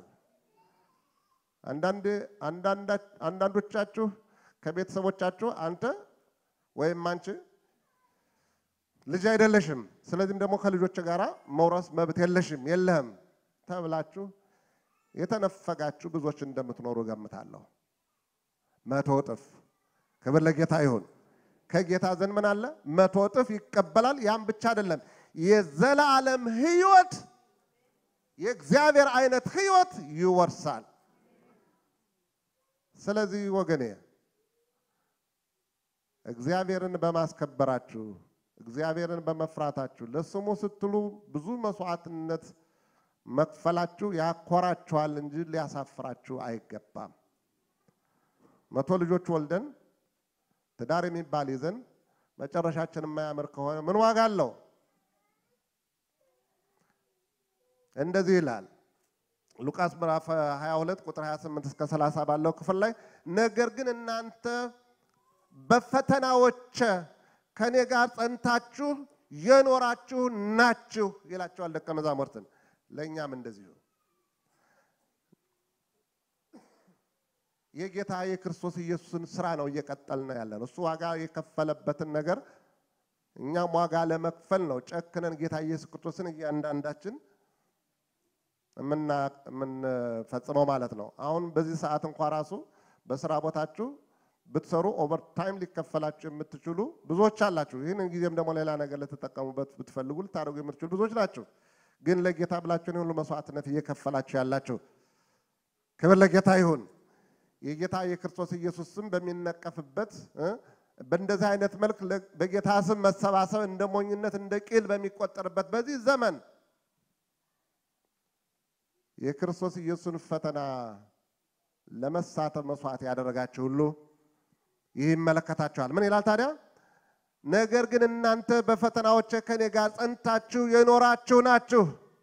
አንዳንድ አንዳንዶቻችሁ ከቤተሰቦቻችሁ አንተ ወይም አንቺ ልጅ አይደለሽም፣ ስለዚህም ደግሞ ከልጆች ጋር መውረስ መብት የለሽም የለህም ተብላችሁ የተነፈጋችሁ ብዙዎች እንደምትኖሩ እገምታለሁ። መቶ እጥፍ ክብር ለጌታ ይሁን። ከጌታ ዘንድ ምን አለ? መቶ እጥፍ ይቀበላል። ያም ብቻ አይደለም፣ የዘላለም ሕይወት የእግዚአብሔር አይነት ሕይወት ይወርሳል። ስለዚህ ወገኔ እግዚአብሔርን በማስከበራችሁ እግዚአብሔርን በመፍራታችሁ ለስሙ ስትሉ ብዙ መስዋዕትነት መክፈላችሁ ያኮራችኋል እንጂ ሊያሳፍራችሁ አይገባም። መቶ ልጆች ወልደን ትዳር የሚባል ይዘን መጨረሻችን የማያምር ከሆነ ምን ዋጋ አለው? እንደዚህ ይላል ሉቃስ ምዕራፍ 22 ቁጥር 28 እስከ 30 ባለው ክፍል ላይ ነገር ግን እናንተ በፈተናዎች ከኔ ጋር ጸንታችሁ የኖራችሁ ናችሁ ይላቸዋል ደቀ መዛሙርትን። ለእኛም እንደዚሁ የጌታ የክርስቶስ ኢየሱስን ስራ ነው እየቀጠልን ያለ ነው። እሱ ዋጋ የከፈለበትን ነገር እኛም ዋጋ ለመክፈል ነው ጨክነን ጌታ ኢየሱስ ክርስቶስን እያንዳንዳችን የምንፈጽመው ማለት ነው። አሁን በዚህ ሰዓት እንኳ ራሱ በስራ ቦታችሁ ብትሰሩ ኦቨር ታይም ሊከፈላችሁ የምትችሉ ብዙዎች አላችሁ። ይህንን ጊዜም ደግሞ ሌላ ነገር ልትጠቀሙበት ብትፈልጉ ልታደርጉ የምትችሉ ብዙዎች ናችሁ። ግን ለጌታ ብላችሁን ሁሉ መስዋዕትነት እየከፈላችሁ ያላችሁ ክብር ለጌታ ይሁን። የጌታ የክርስቶስ ኢየሱስ ስም በሚነቀፍበት በእንደዚህ አይነት መልክ በጌታ ስም መሰባሰብ እንደ ሞኝነት እንደ ቂል በሚቆጠርበት በዚህ ዘመን የክርስቶስ ኢየሱስን ፈተና ለመሳተፍ መስዋዕት ያደረጋችሁ ሁሉ ይህ ይመለከታችኋል። ምን ይላል ታዲያ? ነገር ግን እናንተ በፈተናዎች ከኔ ጋር ጸንታችሁ የኖራችሁ ናችሁ።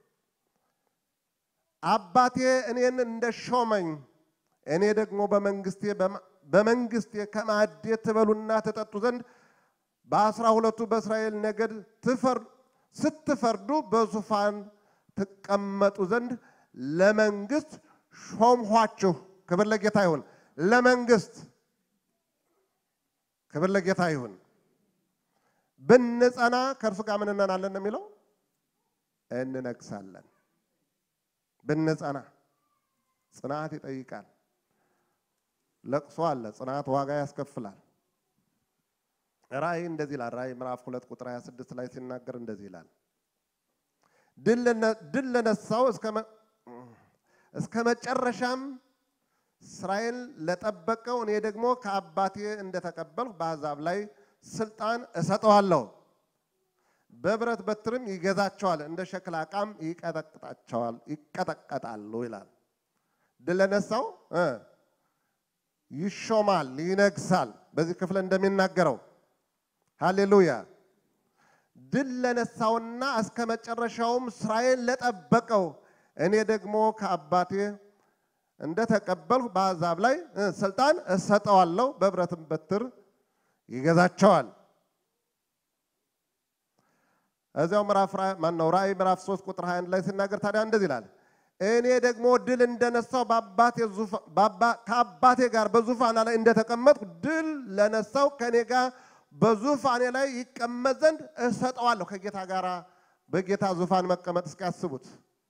አባቴ እኔን እንደ ሾመኝ እኔ ደግሞ በመንግስቴ በመንግስቴ ከማዕዴ ትበሉና ትጠጡ ዘንድ በአስራ ሁለቱ በእስራኤል ነገድ ስትፈርዱ በዙፋን ትቀመጡ ዘንድ ለመንግስት ሾምኋችሁ። ክብር ለጌታ ይሁን። ለመንግስት ክብር ለጌታ ይሁን። ብንጸና ከእርሱ ጋር ምን እንሆናለን ነው የሚለው? እንነግሳለን። ብንጸና ጽናት ይጠይቃል። ለቅሶ አለ። ጽናት ዋጋ ያስከፍላል። ራእይ እንደዚህ ይላል። ራእይ ምዕራፍ ሁለት ቁጥር 26 ላይ ሲናገር እንደዚህ ይላል ድል ለነሳው እስከ መጨረሻም እስራኤል ለጠበቀው እኔ ደግሞ ከአባቴ እንደተቀበልሁ በአሕዛብ ላይ ስልጣን እሰጠዋለሁ። በብረት በትርም ይገዛቸዋል፣ እንደ ሸክላ ዕቃም ይቀጠቅጣቸዋል ይቀጠቀጣሉ ይላል። ድል ለነሳው ይሾማል፣ ይነግሳል። በዚህ ክፍል እንደሚናገረው ሃሌሉያ ድል ለነሳውና እስከ መጨረሻውም እስራኤል ለጠበቀው እኔ ደግሞ ከአባቴ እንደተቀበልሁ በአሕዛብ ላይ ስልጣን እሰጠዋለሁ፣ በብረትም በትር ይገዛቸዋል። እዚያው ምዕራፍ ማነው ራእይ ምዕራፍ 3 ቁጥር 21 ላይ ሲናገር ታዲያ እንደዚህ ይላል እኔ ደግሞ ድል እንደነሳው ከአባቴ ጋር በዙፋና ላይ እንደተቀመጥኩ ድል ለነሳው ከእኔ ጋር በዙፋኔ ላይ ይቀመጥ ዘንድ እሰጠዋለሁ። ከጌታ ጋር በጌታ ዙፋን መቀመጥ እስኪያስቡት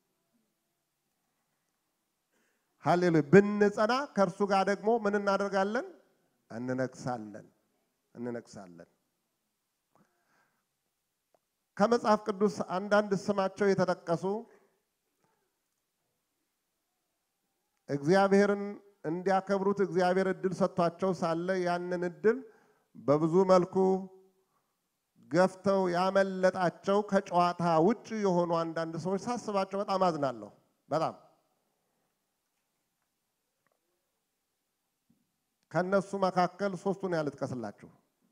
ሃሌሉያ። ብንጸና ከእርሱ ጋር ደግሞ ምን እናደርጋለን? እንነግሳለን፣ እንነግሳለን። ከመጽሐፍ ቅዱስ አንዳንድ ስማቸው የተጠቀሱ እግዚአብሔርን እንዲያከብሩት እግዚአብሔር እድል ሰጥቷቸው ሳለ ያንን እድል በብዙ መልኩ ገፍተው ያመለጣቸው ከጨዋታ ውጭ የሆኑ አንዳንድ ሰዎች ሳስባቸው በጣም አዝናለሁ። በጣም ከነሱ መካከል ሶስቱን ያልጥቀስላችሁ።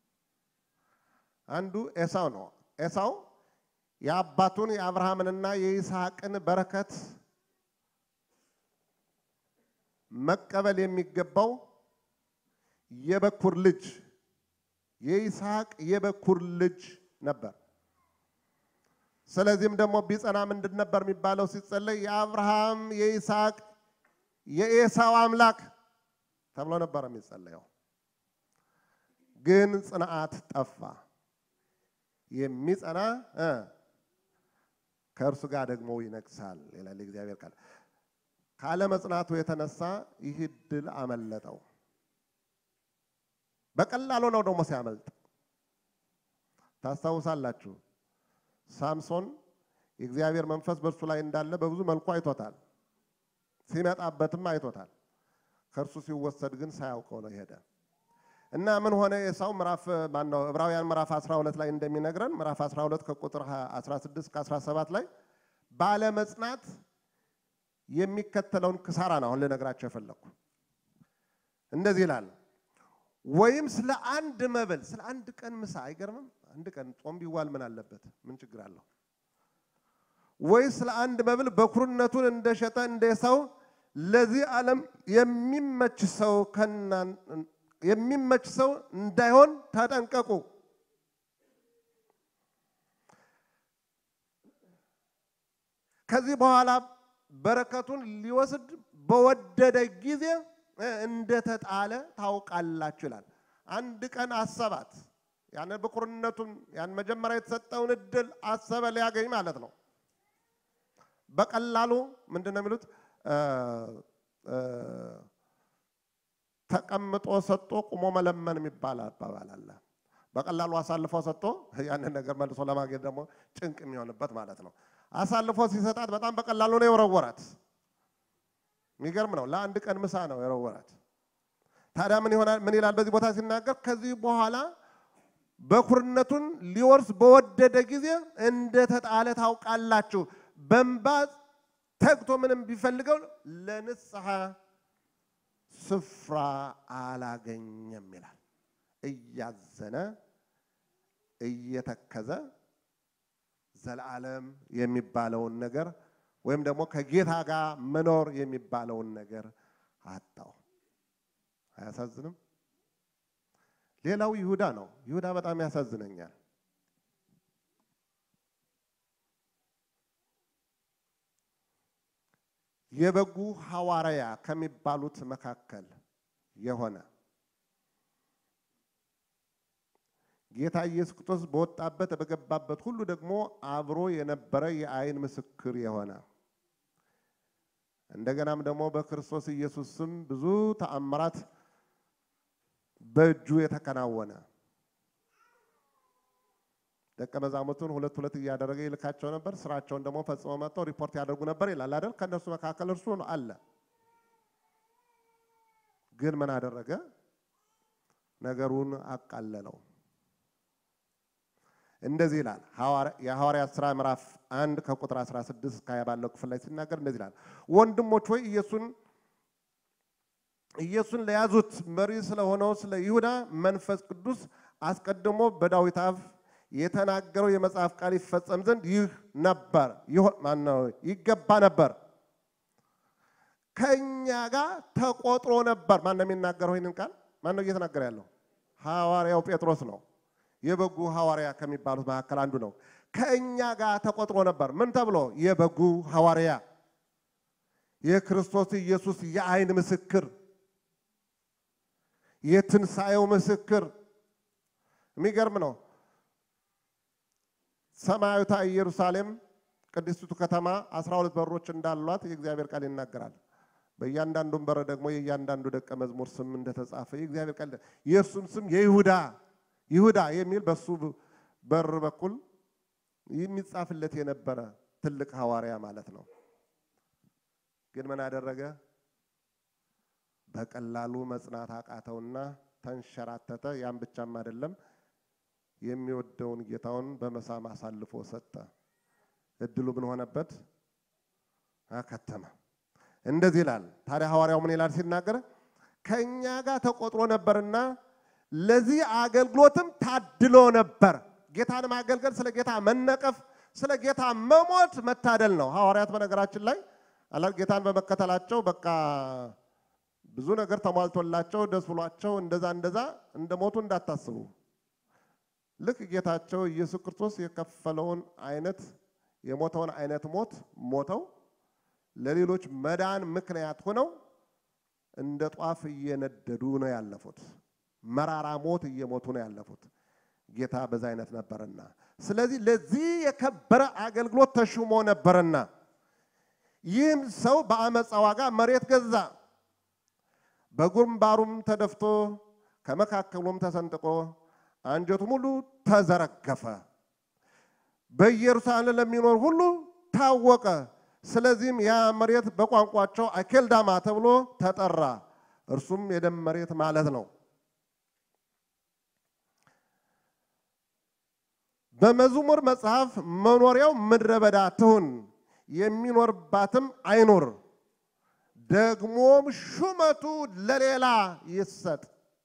አንዱ ኤሳው ነው። ኤሳው የአባቱን የአብርሃምንና የይስሐቅን በረከት መቀበል የሚገባው የበኩር ልጅ የይስሐቅ የበኩር ልጅ ነበር። ስለዚህም ደግሞ ቢጸና ምንድን ነበር የሚባለው ሲጸለይ የአብርሃም የይስሐቅ የኤሳው አምላክ ተብሎ ነበር የሚጸለየው። ግን ጽንዓት ጠፋ። የሚጸና እ ከእርሱ ጋር ደግሞ ይነግሳል ይላል የእግዚአብሔር ቃል። ካለመጽናቱ የተነሳ ይህ ድል አመለጠው። በቀላሉ ነው ደግሞ ሲያመልጥ ታስታውሳላችሁ። ሳምሶን የእግዚአብሔር መንፈስ በእርሱ ላይ እንዳለ በብዙ መልኩ አይቶታል። ሲመጣበትም አይቶታል። ከእርሱ ሲወሰድ ግን ሳያውቀው ነው ሄደ እና ምን ሆነ? ኤሳው ምዕራፍ ማነው ዕብራውያን ምዕራፍ 12 ላይ እንደሚነግረን ምዕራፍ 12 ከቁጥር 16 እስከ 17 ላይ ባለመጽናት የሚከተለውን ክሳራ ነው አሁን ልነግራቸው የፈለግኩ። እንደዚህ ይላል ወይም ስለ አንድ መብል ስለ አንድ ቀን ምሳ አይገርምም? አንድ ቀን ጾም ቢዋል ምን አለበት? ምን ችግር አለው? ወይ ስለ አንድ መብል በኩርነቱን እንደሸጠ እንደ ሰው ለዚህ ዓለም የሚመች ሰው የሚመች ሰው እንዳይሆን ተጠንቀቁ። ከዚህ በኋላ በረከቱን ሊወስድ በወደደ ጊዜ እንደተጣለ ታውቃላችሁ ይላል። አንድ ቀን አሰባት። ያን ብኩርነቱን ያን መጀመሪያ የተሰጠውን እድል አሰበ ሊያገኝ ማለት ነው። በቀላሉ ምንድን ነው የሚሉት? ተቀምጦ ሰጥቶ ቁሞ መለመን የሚባል አባባል አለ። በቀላሉ አሳልፎ ሰጥቶ ያንን ነገር መልሶ ለማግኘት ደግሞ ጭንቅ የሚሆንበት ማለት ነው። አሳልፎ ሲሰጣት በጣም በቀላሉ ነው የወረወራት። የሚገርም ነው። ለአንድ ቀን ምሳ ነው የወረወራት። ታዲያ ምን ይሆናል? ምን ይላል በዚህ ቦታ ሲናገር ከዚህ በኋላ በኩርነቱን ሊወርስ በወደደ ጊዜ እንደተጣለ ታውቃላችሁ። በእንባ ተግቶ ምንም ቢፈልገው ለንስሐ ስፍራ አላገኘም ይላል። እያዘነ እየተከዘ ዘላለም የሚባለውን ነገር ወይም ደግሞ ከጌታ ጋር መኖር የሚባለውን ነገር አጣው። አያሳዝንም? ሌላው ይሁዳ ነው። ይሁዳ በጣም ያሳዝነኛል። የበጉ ሐዋርያ ከሚባሉት መካከል የሆነ ጌታ ኢየሱስ ክርስቶስ በወጣበት በገባበት ሁሉ ደግሞ አብሮ የነበረ የዓይን ምስክር የሆነ እንደገናም ደግሞ በክርስቶስ ኢየሱስ ስም ብዙ ተአምራት በእጁ የተከናወነ ደቀ መዛሙርቱን ሁለት ሁለት እያደረገ ይልካቸው ነበር። ስራቸውን ደግሞ ፈጽመው መጥተው ሪፖርት ያደርጉ ነበር ይላል አይደል? ከእነርሱ መካከል እርሱ አለ። ግን ምን አደረገ? ነገሩን አቃለለው። እንደዚህ ይላል የሐዋርያት ሥራ ምዕራፍ አንድ ከቁጥር 16 እስከ 20 ባለው ክፍል ላይ ሲናገር እንደዚህ ይላል፣ ወንድሞች ሆይ ኢየሱስን ኢየሱስን ለያዙት መሪ ስለሆነው ስለ ይሁዳ መንፈስ ቅዱስ አስቀድሞ በዳዊት አፍ የተናገረው የመጽሐፍ ቃል ይፈጸም ዘንድ ይህ ነበር ማነው ይገባ ነበር፣ ከእኛ ጋር ተቆጥሮ ነበር። ማን ነው የሚናገረው ይህንን ቃል? ማን ነው እየተናገረ ያለው? ሐዋርያው ጴጥሮስ ነው። የበጉ ሐዋርያ ከሚባሉት መካከል አንዱ ነው። ከእኛ ጋር ተቆጥሮ ነበር። ምን ተብሎ? የበጉ ሐዋርያ፣ የክርስቶስ ኢየሱስ የዓይን ምስክር፣ የትንሣኤው ምስክር። የሚገርም ነው። ሰማያዊቷ ኢየሩሳሌም ቅድስቲቱ ከተማ አስራ ሁለት በሮች እንዳሏት የእግዚአብሔር ቃል ይናገራል። በእያንዳንዱም በር ደግሞ የእያንዳንዱ ደቀ መዝሙር ስም እንደተጻፈ የእግዚአብሔር ቃል የእርሱም ስም የይሁዳ ይሁዳ የሚል በሱ በር በኩል የሚጻፍለት የነበረ ትልቅ ሐዋርያ ማለት ነው። ግን ምን አደረገ? በቀላሉ መጽናት አቃተውና ተንሸራተተ። ያን ብቻም አይደለም የሚወደውን ጌታውን በመሳም አሳልፎ ሰጠ። እድሉ ምን ሆነበት? አከተመ። እንደዚህ ይላል። ታዲያ ሐዋርያው ምን ይላል ሲናገር ከእኛ ጋር ተቆጥሮ ነበርና ለዚህ አገልግሎትም ታድሎ ነበር። ጌታን ማገልገል ስለ ጌታ መነቀፍ፣ ስለ ጌታ መሞት መታደል ነው። ሐዋርያት በነገራችን ላይ አላ ጌታን በመከተላቸው በቃ ብዙ ነገር ተሟልቶላቸው ደስ ብሏቸው እንደዛ እንደዛ እንደሞቱ እንዳታስቡ። ልክ ጌታቸው ኢየሱስ ክርስቶስ የከፈለውን አይነት የሞተውን አይነት ሞት ሞተው ለሌሎች መዳን ምክንያት ሆነው እንደ ጧፍ እየነደዱ ነው ያለፉት። መራራ ሞት እየሞቱ ነው ያለፉት። ጌታ በዛ አይነት ነበርና፣ ስለዚህ ለዚህ የከበረ አገልግሎት ተሹሞ ነበርና ይህም ሰው በአመፃ ዋጋ መሬት ገዛ። በግንባሩም ተደፍቶ ከመካከሉም ተሰንጥቆ አንጀቱ ሙሉ ተዘረገፈ። በኢየሩሳሌም ለሚኖር ሁሉ ታወቀ። ስለዚህም ያ መሬት በቋንቋቸው አኬልዳማ ተብሎ ተጠራ። እርሱም የደም መሬት ማለት ነው። በመዝሙር መጽሐፍ መኖሪያው ምድረ በዳ ትሁን፣ የሚኖርባትም አይኖር፣ ደግሞም ሹመቱ ለሌላ ይሰጥ፣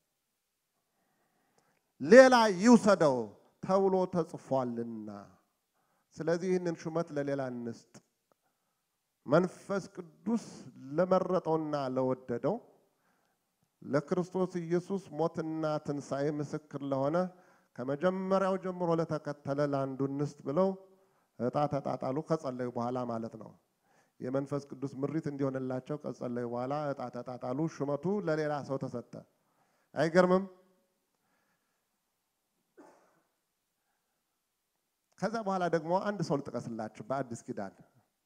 ሌላ ይውሰደው ተብሎ ተጽፏልና። ስለዚህ ይህንን ሹመት ለሌላ እንስጥ። መንፈስ ቅዱስ ለመረጠውና ለወደደው ለክርስቶስ ኢየሱስ ሞትና ትንሣኤ ምስክር ለሆነ ከመጀመሪያው ጀምሮ ለተከተለ ለአንዱ እንስጥ ብለው ዕጣ ተጣጣሉ። ከጸለዩ በኋላ ማለት ነው። የመንፈስ ቅዱስ ምሪት እንዲሆንላቸው ከጸለዩ በኋላ ዕጣ ተጣጣሉ። ሹመቱ ለሌላ ሰው ተሰጠ። አይገርምም? ከዛ በኋላ ደግሞ አንድ ሰው ልጥቀስላችሁ በአዲስ ኪዳን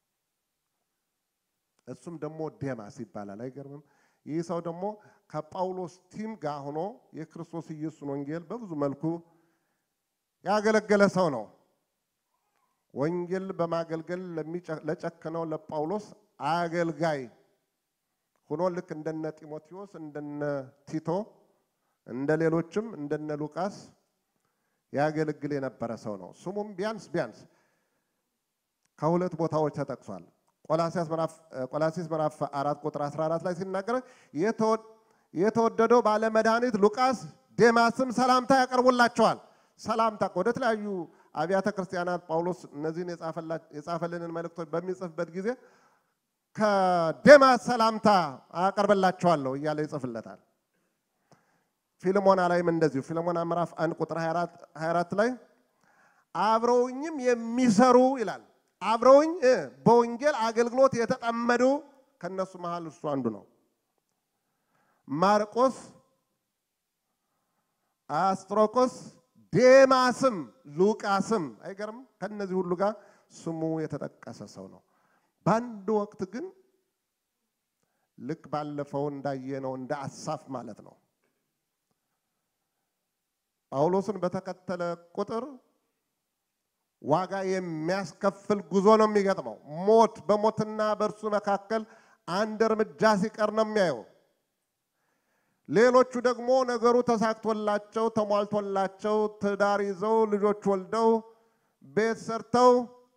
እሱም ደግሞ ዴማስ ይባላል። አይገርምም? ይህ ሰው ደግሞ ከጳውሎስ ቲም ጋር ሆኖ የክርስቶስ ኢየሱስን ወንጌል በብዙ መልኩ ያገለገለ ሰው ነው። ወንጌል በማገልገል ለጨከነው ለጳውሎስ አገልጋይ ሆኖ ልክ እንደነ ጢሞቴዎስ እንደነ ቲቶ እንደ ሌሎችም እንደነ ሉቃስ ያገለግል የነበረ ሰው ነው። ስሙም ቢያንስ ቢያንስ ከሁለት ቦታዎች ተጠቅሷል። ቆላሲስ ምዕራፍ አራት ቁጥር 14 ላይ ሲናገር የተወደደው ባለመድኃኒት ሉቃስ ዴማስም ሰላምታ ያቀርቡላቸዋል። ሰላምታ ወደ ተለያዩ አብያተ ክርስቲያናት ጳውሎስ እነዚህን የጻፈልንን መልእክቶች በሚጽፍበት ጊዜ ከዴማስ ሰላምታ አቀርብላቸዋለሁ እያለ ይጽፍለታል። ፊልሞና ላይም እንደዚሁ ፊልሞና ምዕራፍ አንድ ቁጥር 24 ላይ አብረውኝም የሚሰሩ ይላል አብረውኝ በወንጌል አገልግሎት የተጠመዱ ከነሱ መሃል እሱ አንዱ ነው። ማርቆስ፣ አስጥሮቆስ፣ ዴማስም ሉቃስም አይገርም? ከነዚህ ሁሉ ጋር ስሙ የተጠቀሰ ሰው ነው። በአንድ ወቅት ግን ልክ ባለፈው እንዳየነው እንደ አሳፍ ማለት ነው ጳውሎስን በተከተለ ቁጥር ዋጋ የሚያስከፍል ጉዞ ነው የሚገጥመው። ሞት በሞትና በእርሱ መካከል አንድ እርምጃ ሲቀር ነው የሚያየው። ሌሎቹ ደግሞ ነገሩ ተሳክቶላቸው ተሟልቶላቸው ትዳር ይዘው ልጆች ወልደው ቤት ሰርተው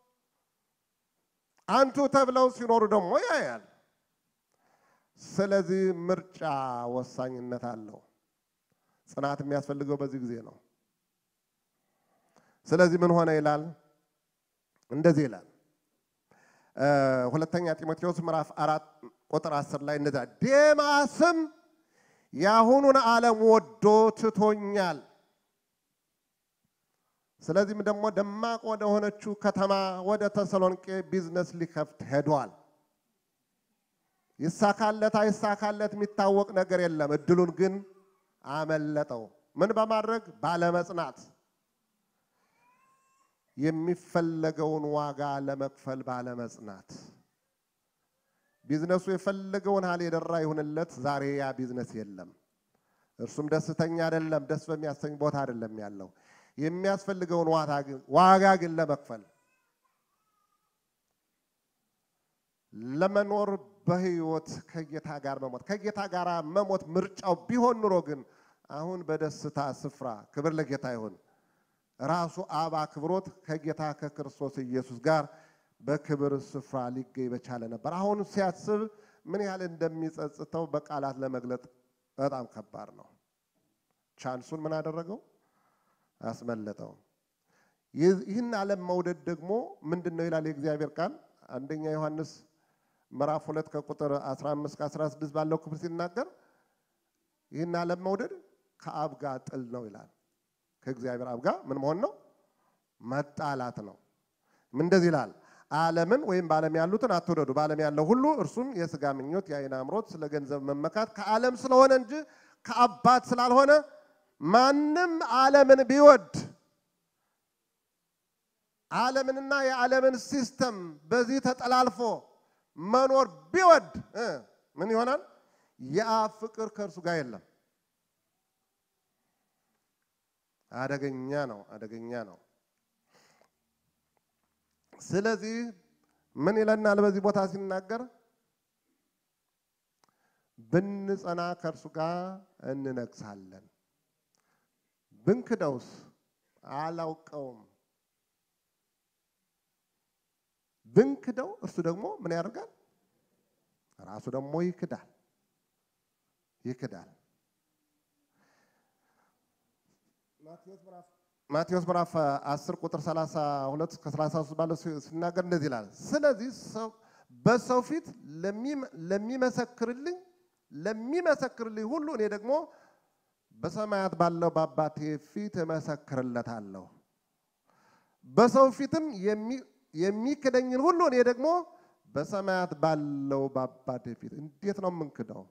አንቱ ተብለው ሲኖሩ ደግሞ ያያል። ስለዚህ ምርጫ ወሳኝነት አለው። ጽናት የሚያስፈልገው በዚህ ጊዜ ነው። ስለዚህ ምን ሆነ ይላል? እንደዚህ ይላል ሁለተኛ ጢሞቴዎስ ምዕራፍ አራት ቁጥር አስር ላይ እንደዚያ ዴማስም የአሁኑን ዓለም ወዶ ትቶኛል። ስለዚህም ደግሞ ደማቅ ወደ ሆነችው ከተማ ወደ ተሰሎንቄ ቢዝነስ ሊከፍት ሄዷል። ይሳካለት አይሳካለት የሚታወቅ ነገር የለም። እድሉን ግን አመለጠው። ምን በማድረግ ባለመጽናት የሚፈለገውን ዋጋ ለመክፈል ባለመጽናት ቢዝነሱ የፈለገውን ያህል የደራ ይሁንለት፣ ዛሬ ያ ቢዝነስ የለም። እርሱም ደስተኛ አይደለም፣ ደስ በሚያሰኝ ቦታ አይደለም ያለው። የሚያስፈልገውን ዋጋ ግን ለመክፈል ለመኖር በህይወት ከጌታ ጋር መሞት ከጌታ ጋር መሞት ምርጫው ቢሆን ኑሮ ግን አሁን በደስታ ስፍራ ክብር ለጌታ ይሁን ራሱ አብ አክብሮት ከጌታ ከክርስቶስ ኢየሱስ ጋር በክብር ስፍራ ሊገኝ በቻለ ነበር። አሁን ሲያስብ ምን ያህል እንደሚጸጽተው በቃላት ለመግለጥ በጣም ከባድ ነው። ቻንሱን ምን አደረገው? አስመለጠው። ይህን ዓለም መውደድ ደግሞ ምንድን ነው ይላል የእግዚአብሔር ቃል አንደኛ ዮሐንስ ምዕራፍ ሁለት ከቁጥር 15 ከ16 ባለው ክፍል ሲናገር ይህን ዓለም መውደድ ከአብ ጋር ጥል ነው ይላል። ከእግዚአብሔር አብ ጋር ምን መሆን ነው? መጣላት ነው። ምን እንደዚህ ይላል፣ ዓለምን ወይም በዓለም ያሉትን አትውደዱ። በዓለም ያለው ሁሉ እርሱም የሥጋ ምኞት፣ የዓይን አምሮት፣ ስለ ገንዘብ መመካት ከዓለም ስለሆነ እንጂ ከአባት ስላልሆነ ማንም ዓለምን ቢወድ ዓለምንና የዓለምን ሲስተም በዚህ ተጠላልፎ መኖር ቢወድ እ ምን ይሆናል? የአብ ፍቅር ከእርሱ ጋር የለም። አደገኛ ነው፣ አደገኛ ነው። ስለዚህ ምን ይለናል በዚህ ቦታ ሲናገር ብንጸና ከእርሱ ጋር እንነግሳለን፣ ብንክደውስ አላውቀውም ብንክደው እርሱ ደግሞ ምን ያደርጋል? ራሱ ደግሞ ይክዳል ይክዳል። ማቴዎስ ምዕራፍ 10 ቁጥር 32 እስከ 33 ባለው ሲናገር እንደዚህ ይላል። ስለዚህ ሰው በሰው ፊት ለሚመሰክርልኝ ለሚመሰክርልኝ ሁሉ እኔ ደግሞ በሰማያት ባለው በአባቴ ፊት እመሰክርለታለሁ። በሰው ፊትም የሚክደኝን ሁሉ እኔ ደግሞ በሰማያት ባለው በአባቴ ፊት። እንዴት ነው የምንክደው?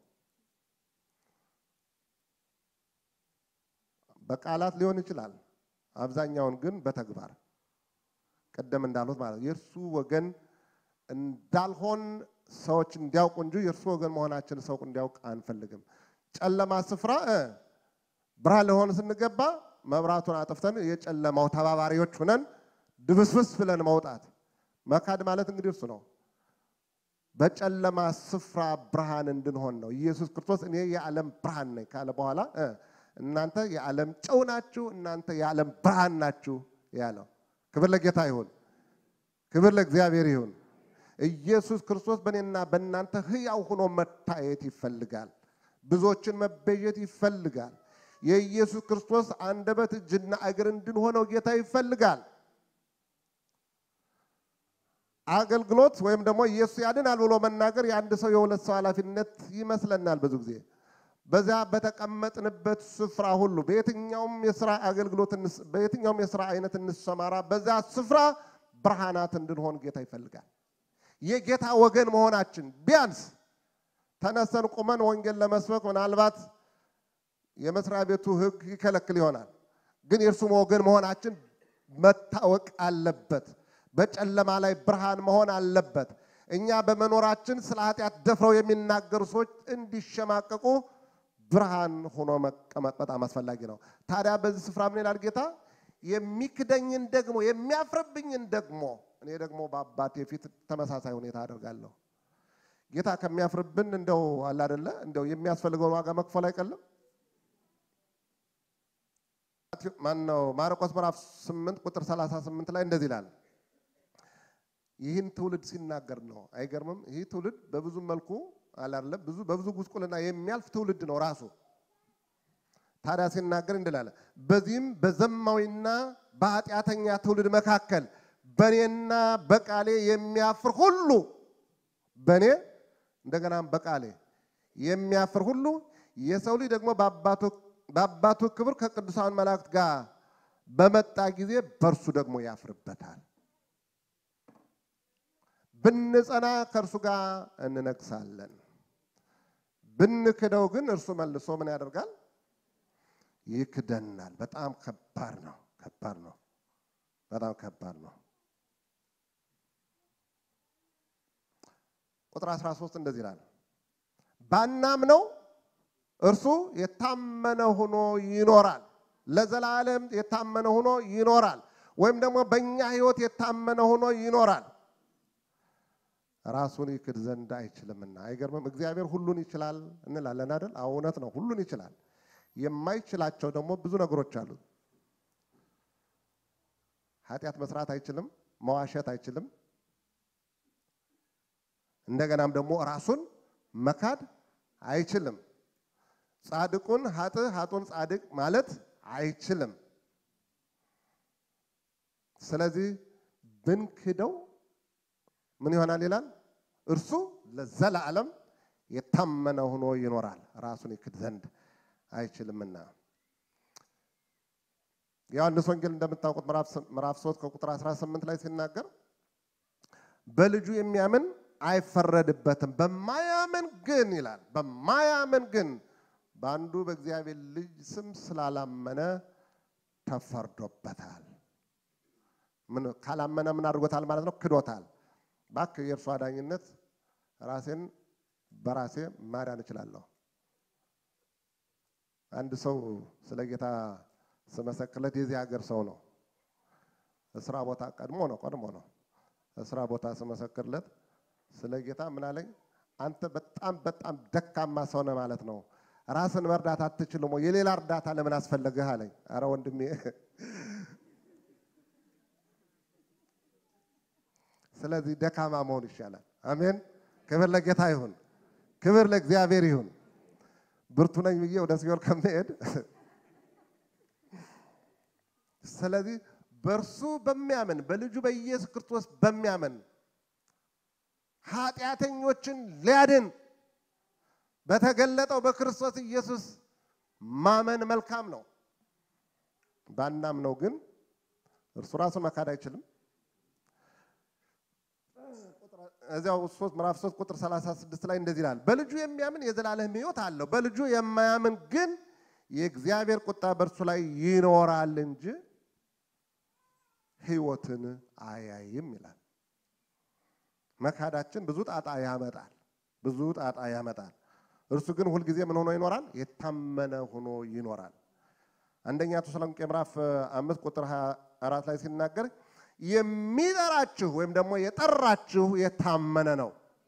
በቃላት ሊሆን ይችላል። አብዛኛውን ግን በተግባር ቀደም እንዳሉት ማለት የእርሱ ወገን እንዳልሆን ሰዎች እንዲያውቁ እንጂ የእርሱ ወገን መሆናችን ሰው እንዲያውቅ አንፈልግም። ጨለማ ስፍራ ብርሃን ለሆን ስንገባ መብራቱን አጥፍተን የጨለማው ተባባሪዎች ሁነን ድብስብስ ብለን መውጣት መካድ ማለት እንግዲህ እርሱ ነው። በጨለማ ስፍራ ብርሃን እንድንሆን ነው። ኢየሱስ ክርስቶስ እኔ የዓለም ብርሃን ነኝ ካለ በኋላ እናንተ የዓለም ጨው ናችሁ፣ እናንተ የዓለም ብርሃን ናችሁ ያለው። ክብር ለጌታ ይሁን፣ ክብር ለእግዚአብሔር ይሁን። ኢየሱስ ክርስቶስ በእኔና በእናንተ ሕያው ሆኖ መታየት ይፈልጋል። ብዙዎችን መቤዠት ይፈልጋል። የኢየሱስ ክርስቶስ አንደበት እጅና እግር እንድንሆነው ጌታ ይፈልጋል። አገልግሎት ወይም ደግሞ ኢየሱስ ያድናል ብሎ መናገር የአንድ ሰው የሁለት ሰው ኃላፊነት ይመስለናል ብዙ ጊዜ። በዚያ በተቀመጥንበት ስፍራ ሁሉ በየትኛውም የስራ አገልግሎት በየትኛውም የስራ አይነት እንሰማራ፣ በዚያ ስፍራ ብርሃናት እንድንሆን ጌታ ይፈልጋል። የጌታ ወገን መሆናችን ቢያንስ ተነሰን ቁመን ወንጌል ለመስበክ ምናልባት የመስሪያ ቤቱ ሕግ ይከለክል ይሆናል። ግን የእርሱም ወገን መሆናችን መታወቅ አለበት። በጨለማ ላይ ብርሃን መሆን አለበት። እኛ በመኖራችን ስለ ኃጢአት ደፍረው የሚናገሩ ሰዎች እንዲሸማቀቁ ብርሃን ሆኖ መቀመጥ በጣም አስፈላጊ ነው። ታዲያ በዚህ ስፍራ ምን ይላል ጌታ? የሚክደኝን ደግሞ የሚያፍርብኝን ደግሞ እኔ ደግሞ በአባቴ ፊት ተመሳሳይ ሁኔታ አደርጋለሁ። ጌታ ከሚያፍርብን እንደው አለ አይደለ እንደው የሚያስፈልገውን ዋጋ መክፈል አይቀልም። ማነው ማርቆስ ምዕራፍ 8 ቁጥር 38 ላይ እንደዚህ ይላል። ይህን ትውልድ ሲናገር ነው። አይገርምም? ይህ ትውልድ በብዙ መልኩ አላለ ብዙ በብዙ ጉስቁልና የሚያልፍ ትውልድ ነው ራሱ። ታዲያ ሲናገር እንድላለ በዚህም በዘማዊና በኃጢአተኛ ትውልድ መካከል በእኔና በቃሌ የሚያፍር ሁሉ በእኔ እንደገናም በቃሌ የሚያፍር ሁሉ የሰው ልጅ ደግሞ በአባቱ ክብር ከቅዱሳን መላእክት ጋር በመጣ ጊዜ በእርሱ ደግሞ ያፍርበታል። ብንጸና ከእርሱ ጋር እንነግሳለን። ብንክደው ግን እርሱ መልሶ ምን ያደርጋል? ይክደናል። በጣም ከባድ ነው። ከባድ ነው። በጣም ከባድ ነው። ቁጥር 13 እንደዚህ ይላል፣ ባናምነው እርሱ የታመነ ሆኖ ይኖራል። ለዘላለም የታመነ ሆኖ ይኖራል። ወይም ደግሞ በእኛ ሕይወት የታመነ ሆኖ ይኖራል። ራሱን ይክድ ዘንድ አይችልምና። አይገርምም? እግዚአብሔር ሁሉን ይችላል እንላለን አይደል? አዎ እውነት ነው፣ ሁሉን ይችላል። የማይችላቸው ደግሞ ብዙ ነገሮች አሉ። ኃጢአት መስራት አይችልም፣ መዋሸት አይችልም። እንደገናም ደግሞ ራሱን መካድ አይችልም። ጻድቁን ሀጥ ሀጡን ጻድቅ ማለት አይችልም። ስለዚህ ብንክደው ምን ይሆናል ይላል? እርሱ ለዘላለም የታመነ ሆኖ ይኖራል፣ ራሱን ይክድ ዘንድ አይችልምና። ዮሐንስ ወንጌል እንደምታውቁት ምዕራፍ 3 ከቁጥር 18 ላይ ሲናገር በልጁ የሚያምን አይፈረድበትም፣ በማያምን ግን ይላል በማያምን ግን በአንዱ በእግዚአብሔር ልጅ ስም ስላላመነ ተፈርዶበታል። ምን ካላመነ ምን አድርጎታል ማለት ነው? ክዶታል። እባክህ የእርሱ አዳኝነት ራሴን በራሴ ማዳን እችላለሁ። አንድ ሰው ስለ ጌታ ስመሰክርለት የዚህ ሀገር ሰው ነው። እስራ ቦታ ቀድሞ ነው ቀድሞ ነው እስራ ቦታ ስመሰክርለት ስለ ጌታ ምን አለኝ? አንተ በጣም በጣም ደካማ ሰው ነህ ማለት ነው። ራስን መርዳት አትችልም ወይ? የሌላ እርዳታ ለምን አስፈለገህ አለኝ። አረ ወንድሜ ስለዚህ ደካማ መሆን ይሻላል። አሜን። ክብር ለጌታ ይሁን፣ ክብር ለእግዚአብሔር ይሁን። ብርቱ ነኝ ብዬ ወደ ሲኦል ከመሄድ ስለዚህ በእርሱ በሚያምን በልጁ በኢየሱስ ክርስቶስ በሚያምን ኃጢአተኞችን ሊያድን በተገለጠው በክርስቶስ ኢየሱስ ማመን መልካም ነው። ባናምነው ግን እርሱ ራሱን መካድ አይችልም። እዚያው ሶስት ምዕራፍ 3 ቁጥር 36 ላይ እንደዚህ ይላል፣ በልጁ የሚያምን የዘላለም ሕይወት አለው፣ በልጁ የማያምን ግን የእግዚአብሔር ቁጣ በእርሱ ላይ ይኖራል እንጂ ሕይወትን አያይም ይላል። መካዳችን ብዙ ጣጣ ያመጣል፣ ብዙ ጣጣ ያመጣል። እርሱ ግን ሁልጊዜ ምን ሆኖ ይኖራል? የታመነ ሆኖ ይኖራል። አንደኛ ተሰሎንቄ ምዕራፍ አምስት ቁጥር 24 ላይ ሲናገር የሚጠራችሁ ወይም ደግሞ የጠራችሁ የታመነ ነው፣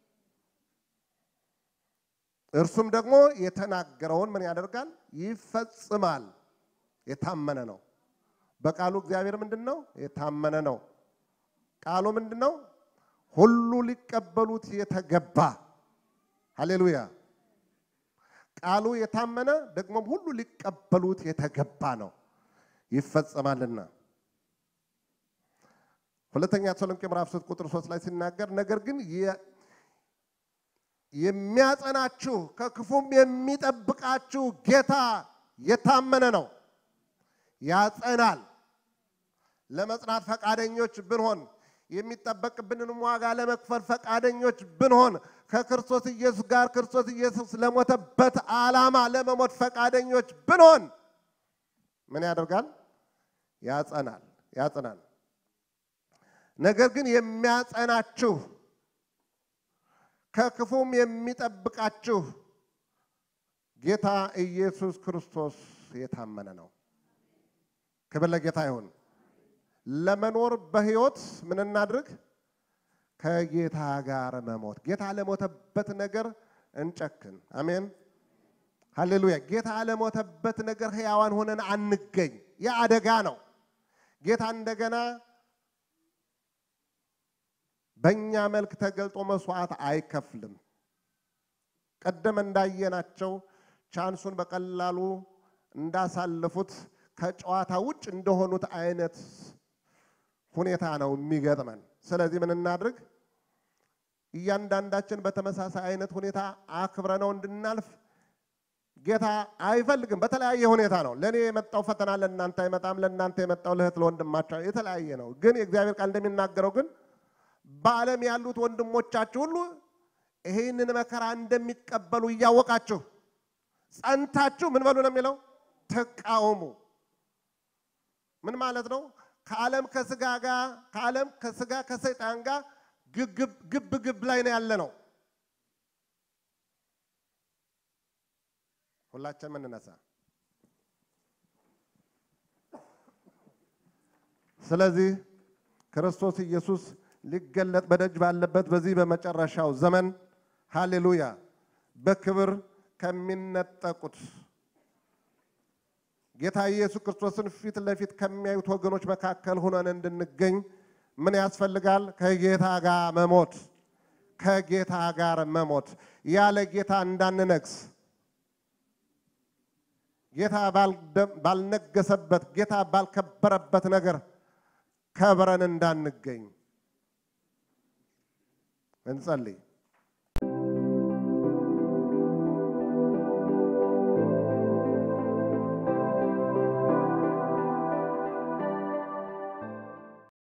እርሱም ደግሞ የተናገረውን ምን ያደርጋል? ይፈጽማል። የታመነ ነው። በቃሉ እግዚአብሔር ምንድን ነው? የታመነ ነው። ቃሉ ምንድን ነው? ሁሉ ሊቀበሉት የተገባ ሃሌሉያ። ቃሉ የታመነ ደግሞም ሁሉ ሊቀበሉት የተገባ ነው፣ ይፈጸማልና። ሁለተኛ ተሰሎንቄ ምዕራፍ 3 ቁጥር 3 ላይ ሲናገር ነገር ግን የሚያጸናችሁ ከክፉም የሚጠብቃችሁ ጌታ የታመነ ነው፣ ያጸናል። ለመጽናት ፈቃደኞች ብንሆን የሚጠበቅብንንም ዋጋ ለመክፈል ፈቃደኞች ብንሆን ከክርስቶስ ኢየሱስ ጋር ክርስቶስ ኢየሱስ ለሞተበት ዓላማ ለመሞት ፈቃደኞች ብንሆን ምን ያደርጋል? ያጸናል፣ ያጸናል። ነገር ግን የሚያጸናችሁ ከክፉም የሚጠብቃችሁ ጌታ ኢየሱስ ክርስቶስ የታመነ ነው። ክብር ለጌታ ይሁን። ለመኖር በሕይወት ምን እናድርግ? ከጌታ ጋር መሞት። ጌታ ለሞተበት ነገር እንጨክን። አሜን ሃሌሉያ። ጌታ ለሞተበት ነገር ሕያዋን ሆነን አንገኝ። የአደጋ ነው። ጌታ እንደገና በእኛ መልክ ተገልጦ መስዋዕት አይከፍልም። ቀደም እንዳየናቸው ቻንሱን በቀላሉ እንዳሳለፉት ከጨዋታ ውጭ እንደሆኑት አይነት ሁኔታ ነው የሚገጥመን። ስለዚህ ምን እናድርግ? እያንዳንዳችን በተመሳሳይ አይነት ሁኔታ አክብረነው እንድናልፍ ጌታ አይፈልግም። በተለያየ ሁኔታ ነው። ለእኔ የመጣው ፈተና ለእናንተ አይመጣም። ለእናንተ የመጣው ለእህት ለወንድማቸው የተለያየ ነው። ግን የእግዚአብሔር ቃል እንደሚናገረው ግን በዓለም ያሉት ወንድሞቻችሁ ሁሉ ይህንን መከራ እንደሚቀበሉ እያወቃችሁ ጸንታችሁ ምን በሉ ነው የሚለው ተቃውሙ። ምን ማለት ነው? ከዓለም ከስጋ ጋር ከዓለም ከስጋ ከሰይጣን ጋር ግብ ግብ ላይ ነው ያለ ነው። ሁላችን ምንነሳ። ስለዚህ ክርስቶስ ኢየሱስ ሊገለጥ በደጅ ባለበት በዚህ በመጨረሻው ዘመን ሃሌሉያ በክብር ከሚነጠቁት ጌታ ኢየሱስ ክርስቶስን ፊት ለፊት ከሚያዩት ወገኖች መካከል ሆነን እንድንገኝ ምን ያስፈልጋል? ከጌታ ጋር መሞት፣ ከጌታ ጋር መሞት፣ ያለ ጌታ እንዳንነግስ፣ ጌታ ባልነገሰበት፣ ጌታ ባልከበረበት ነገር ከብረን እንዳንገኝ እንጸልይ።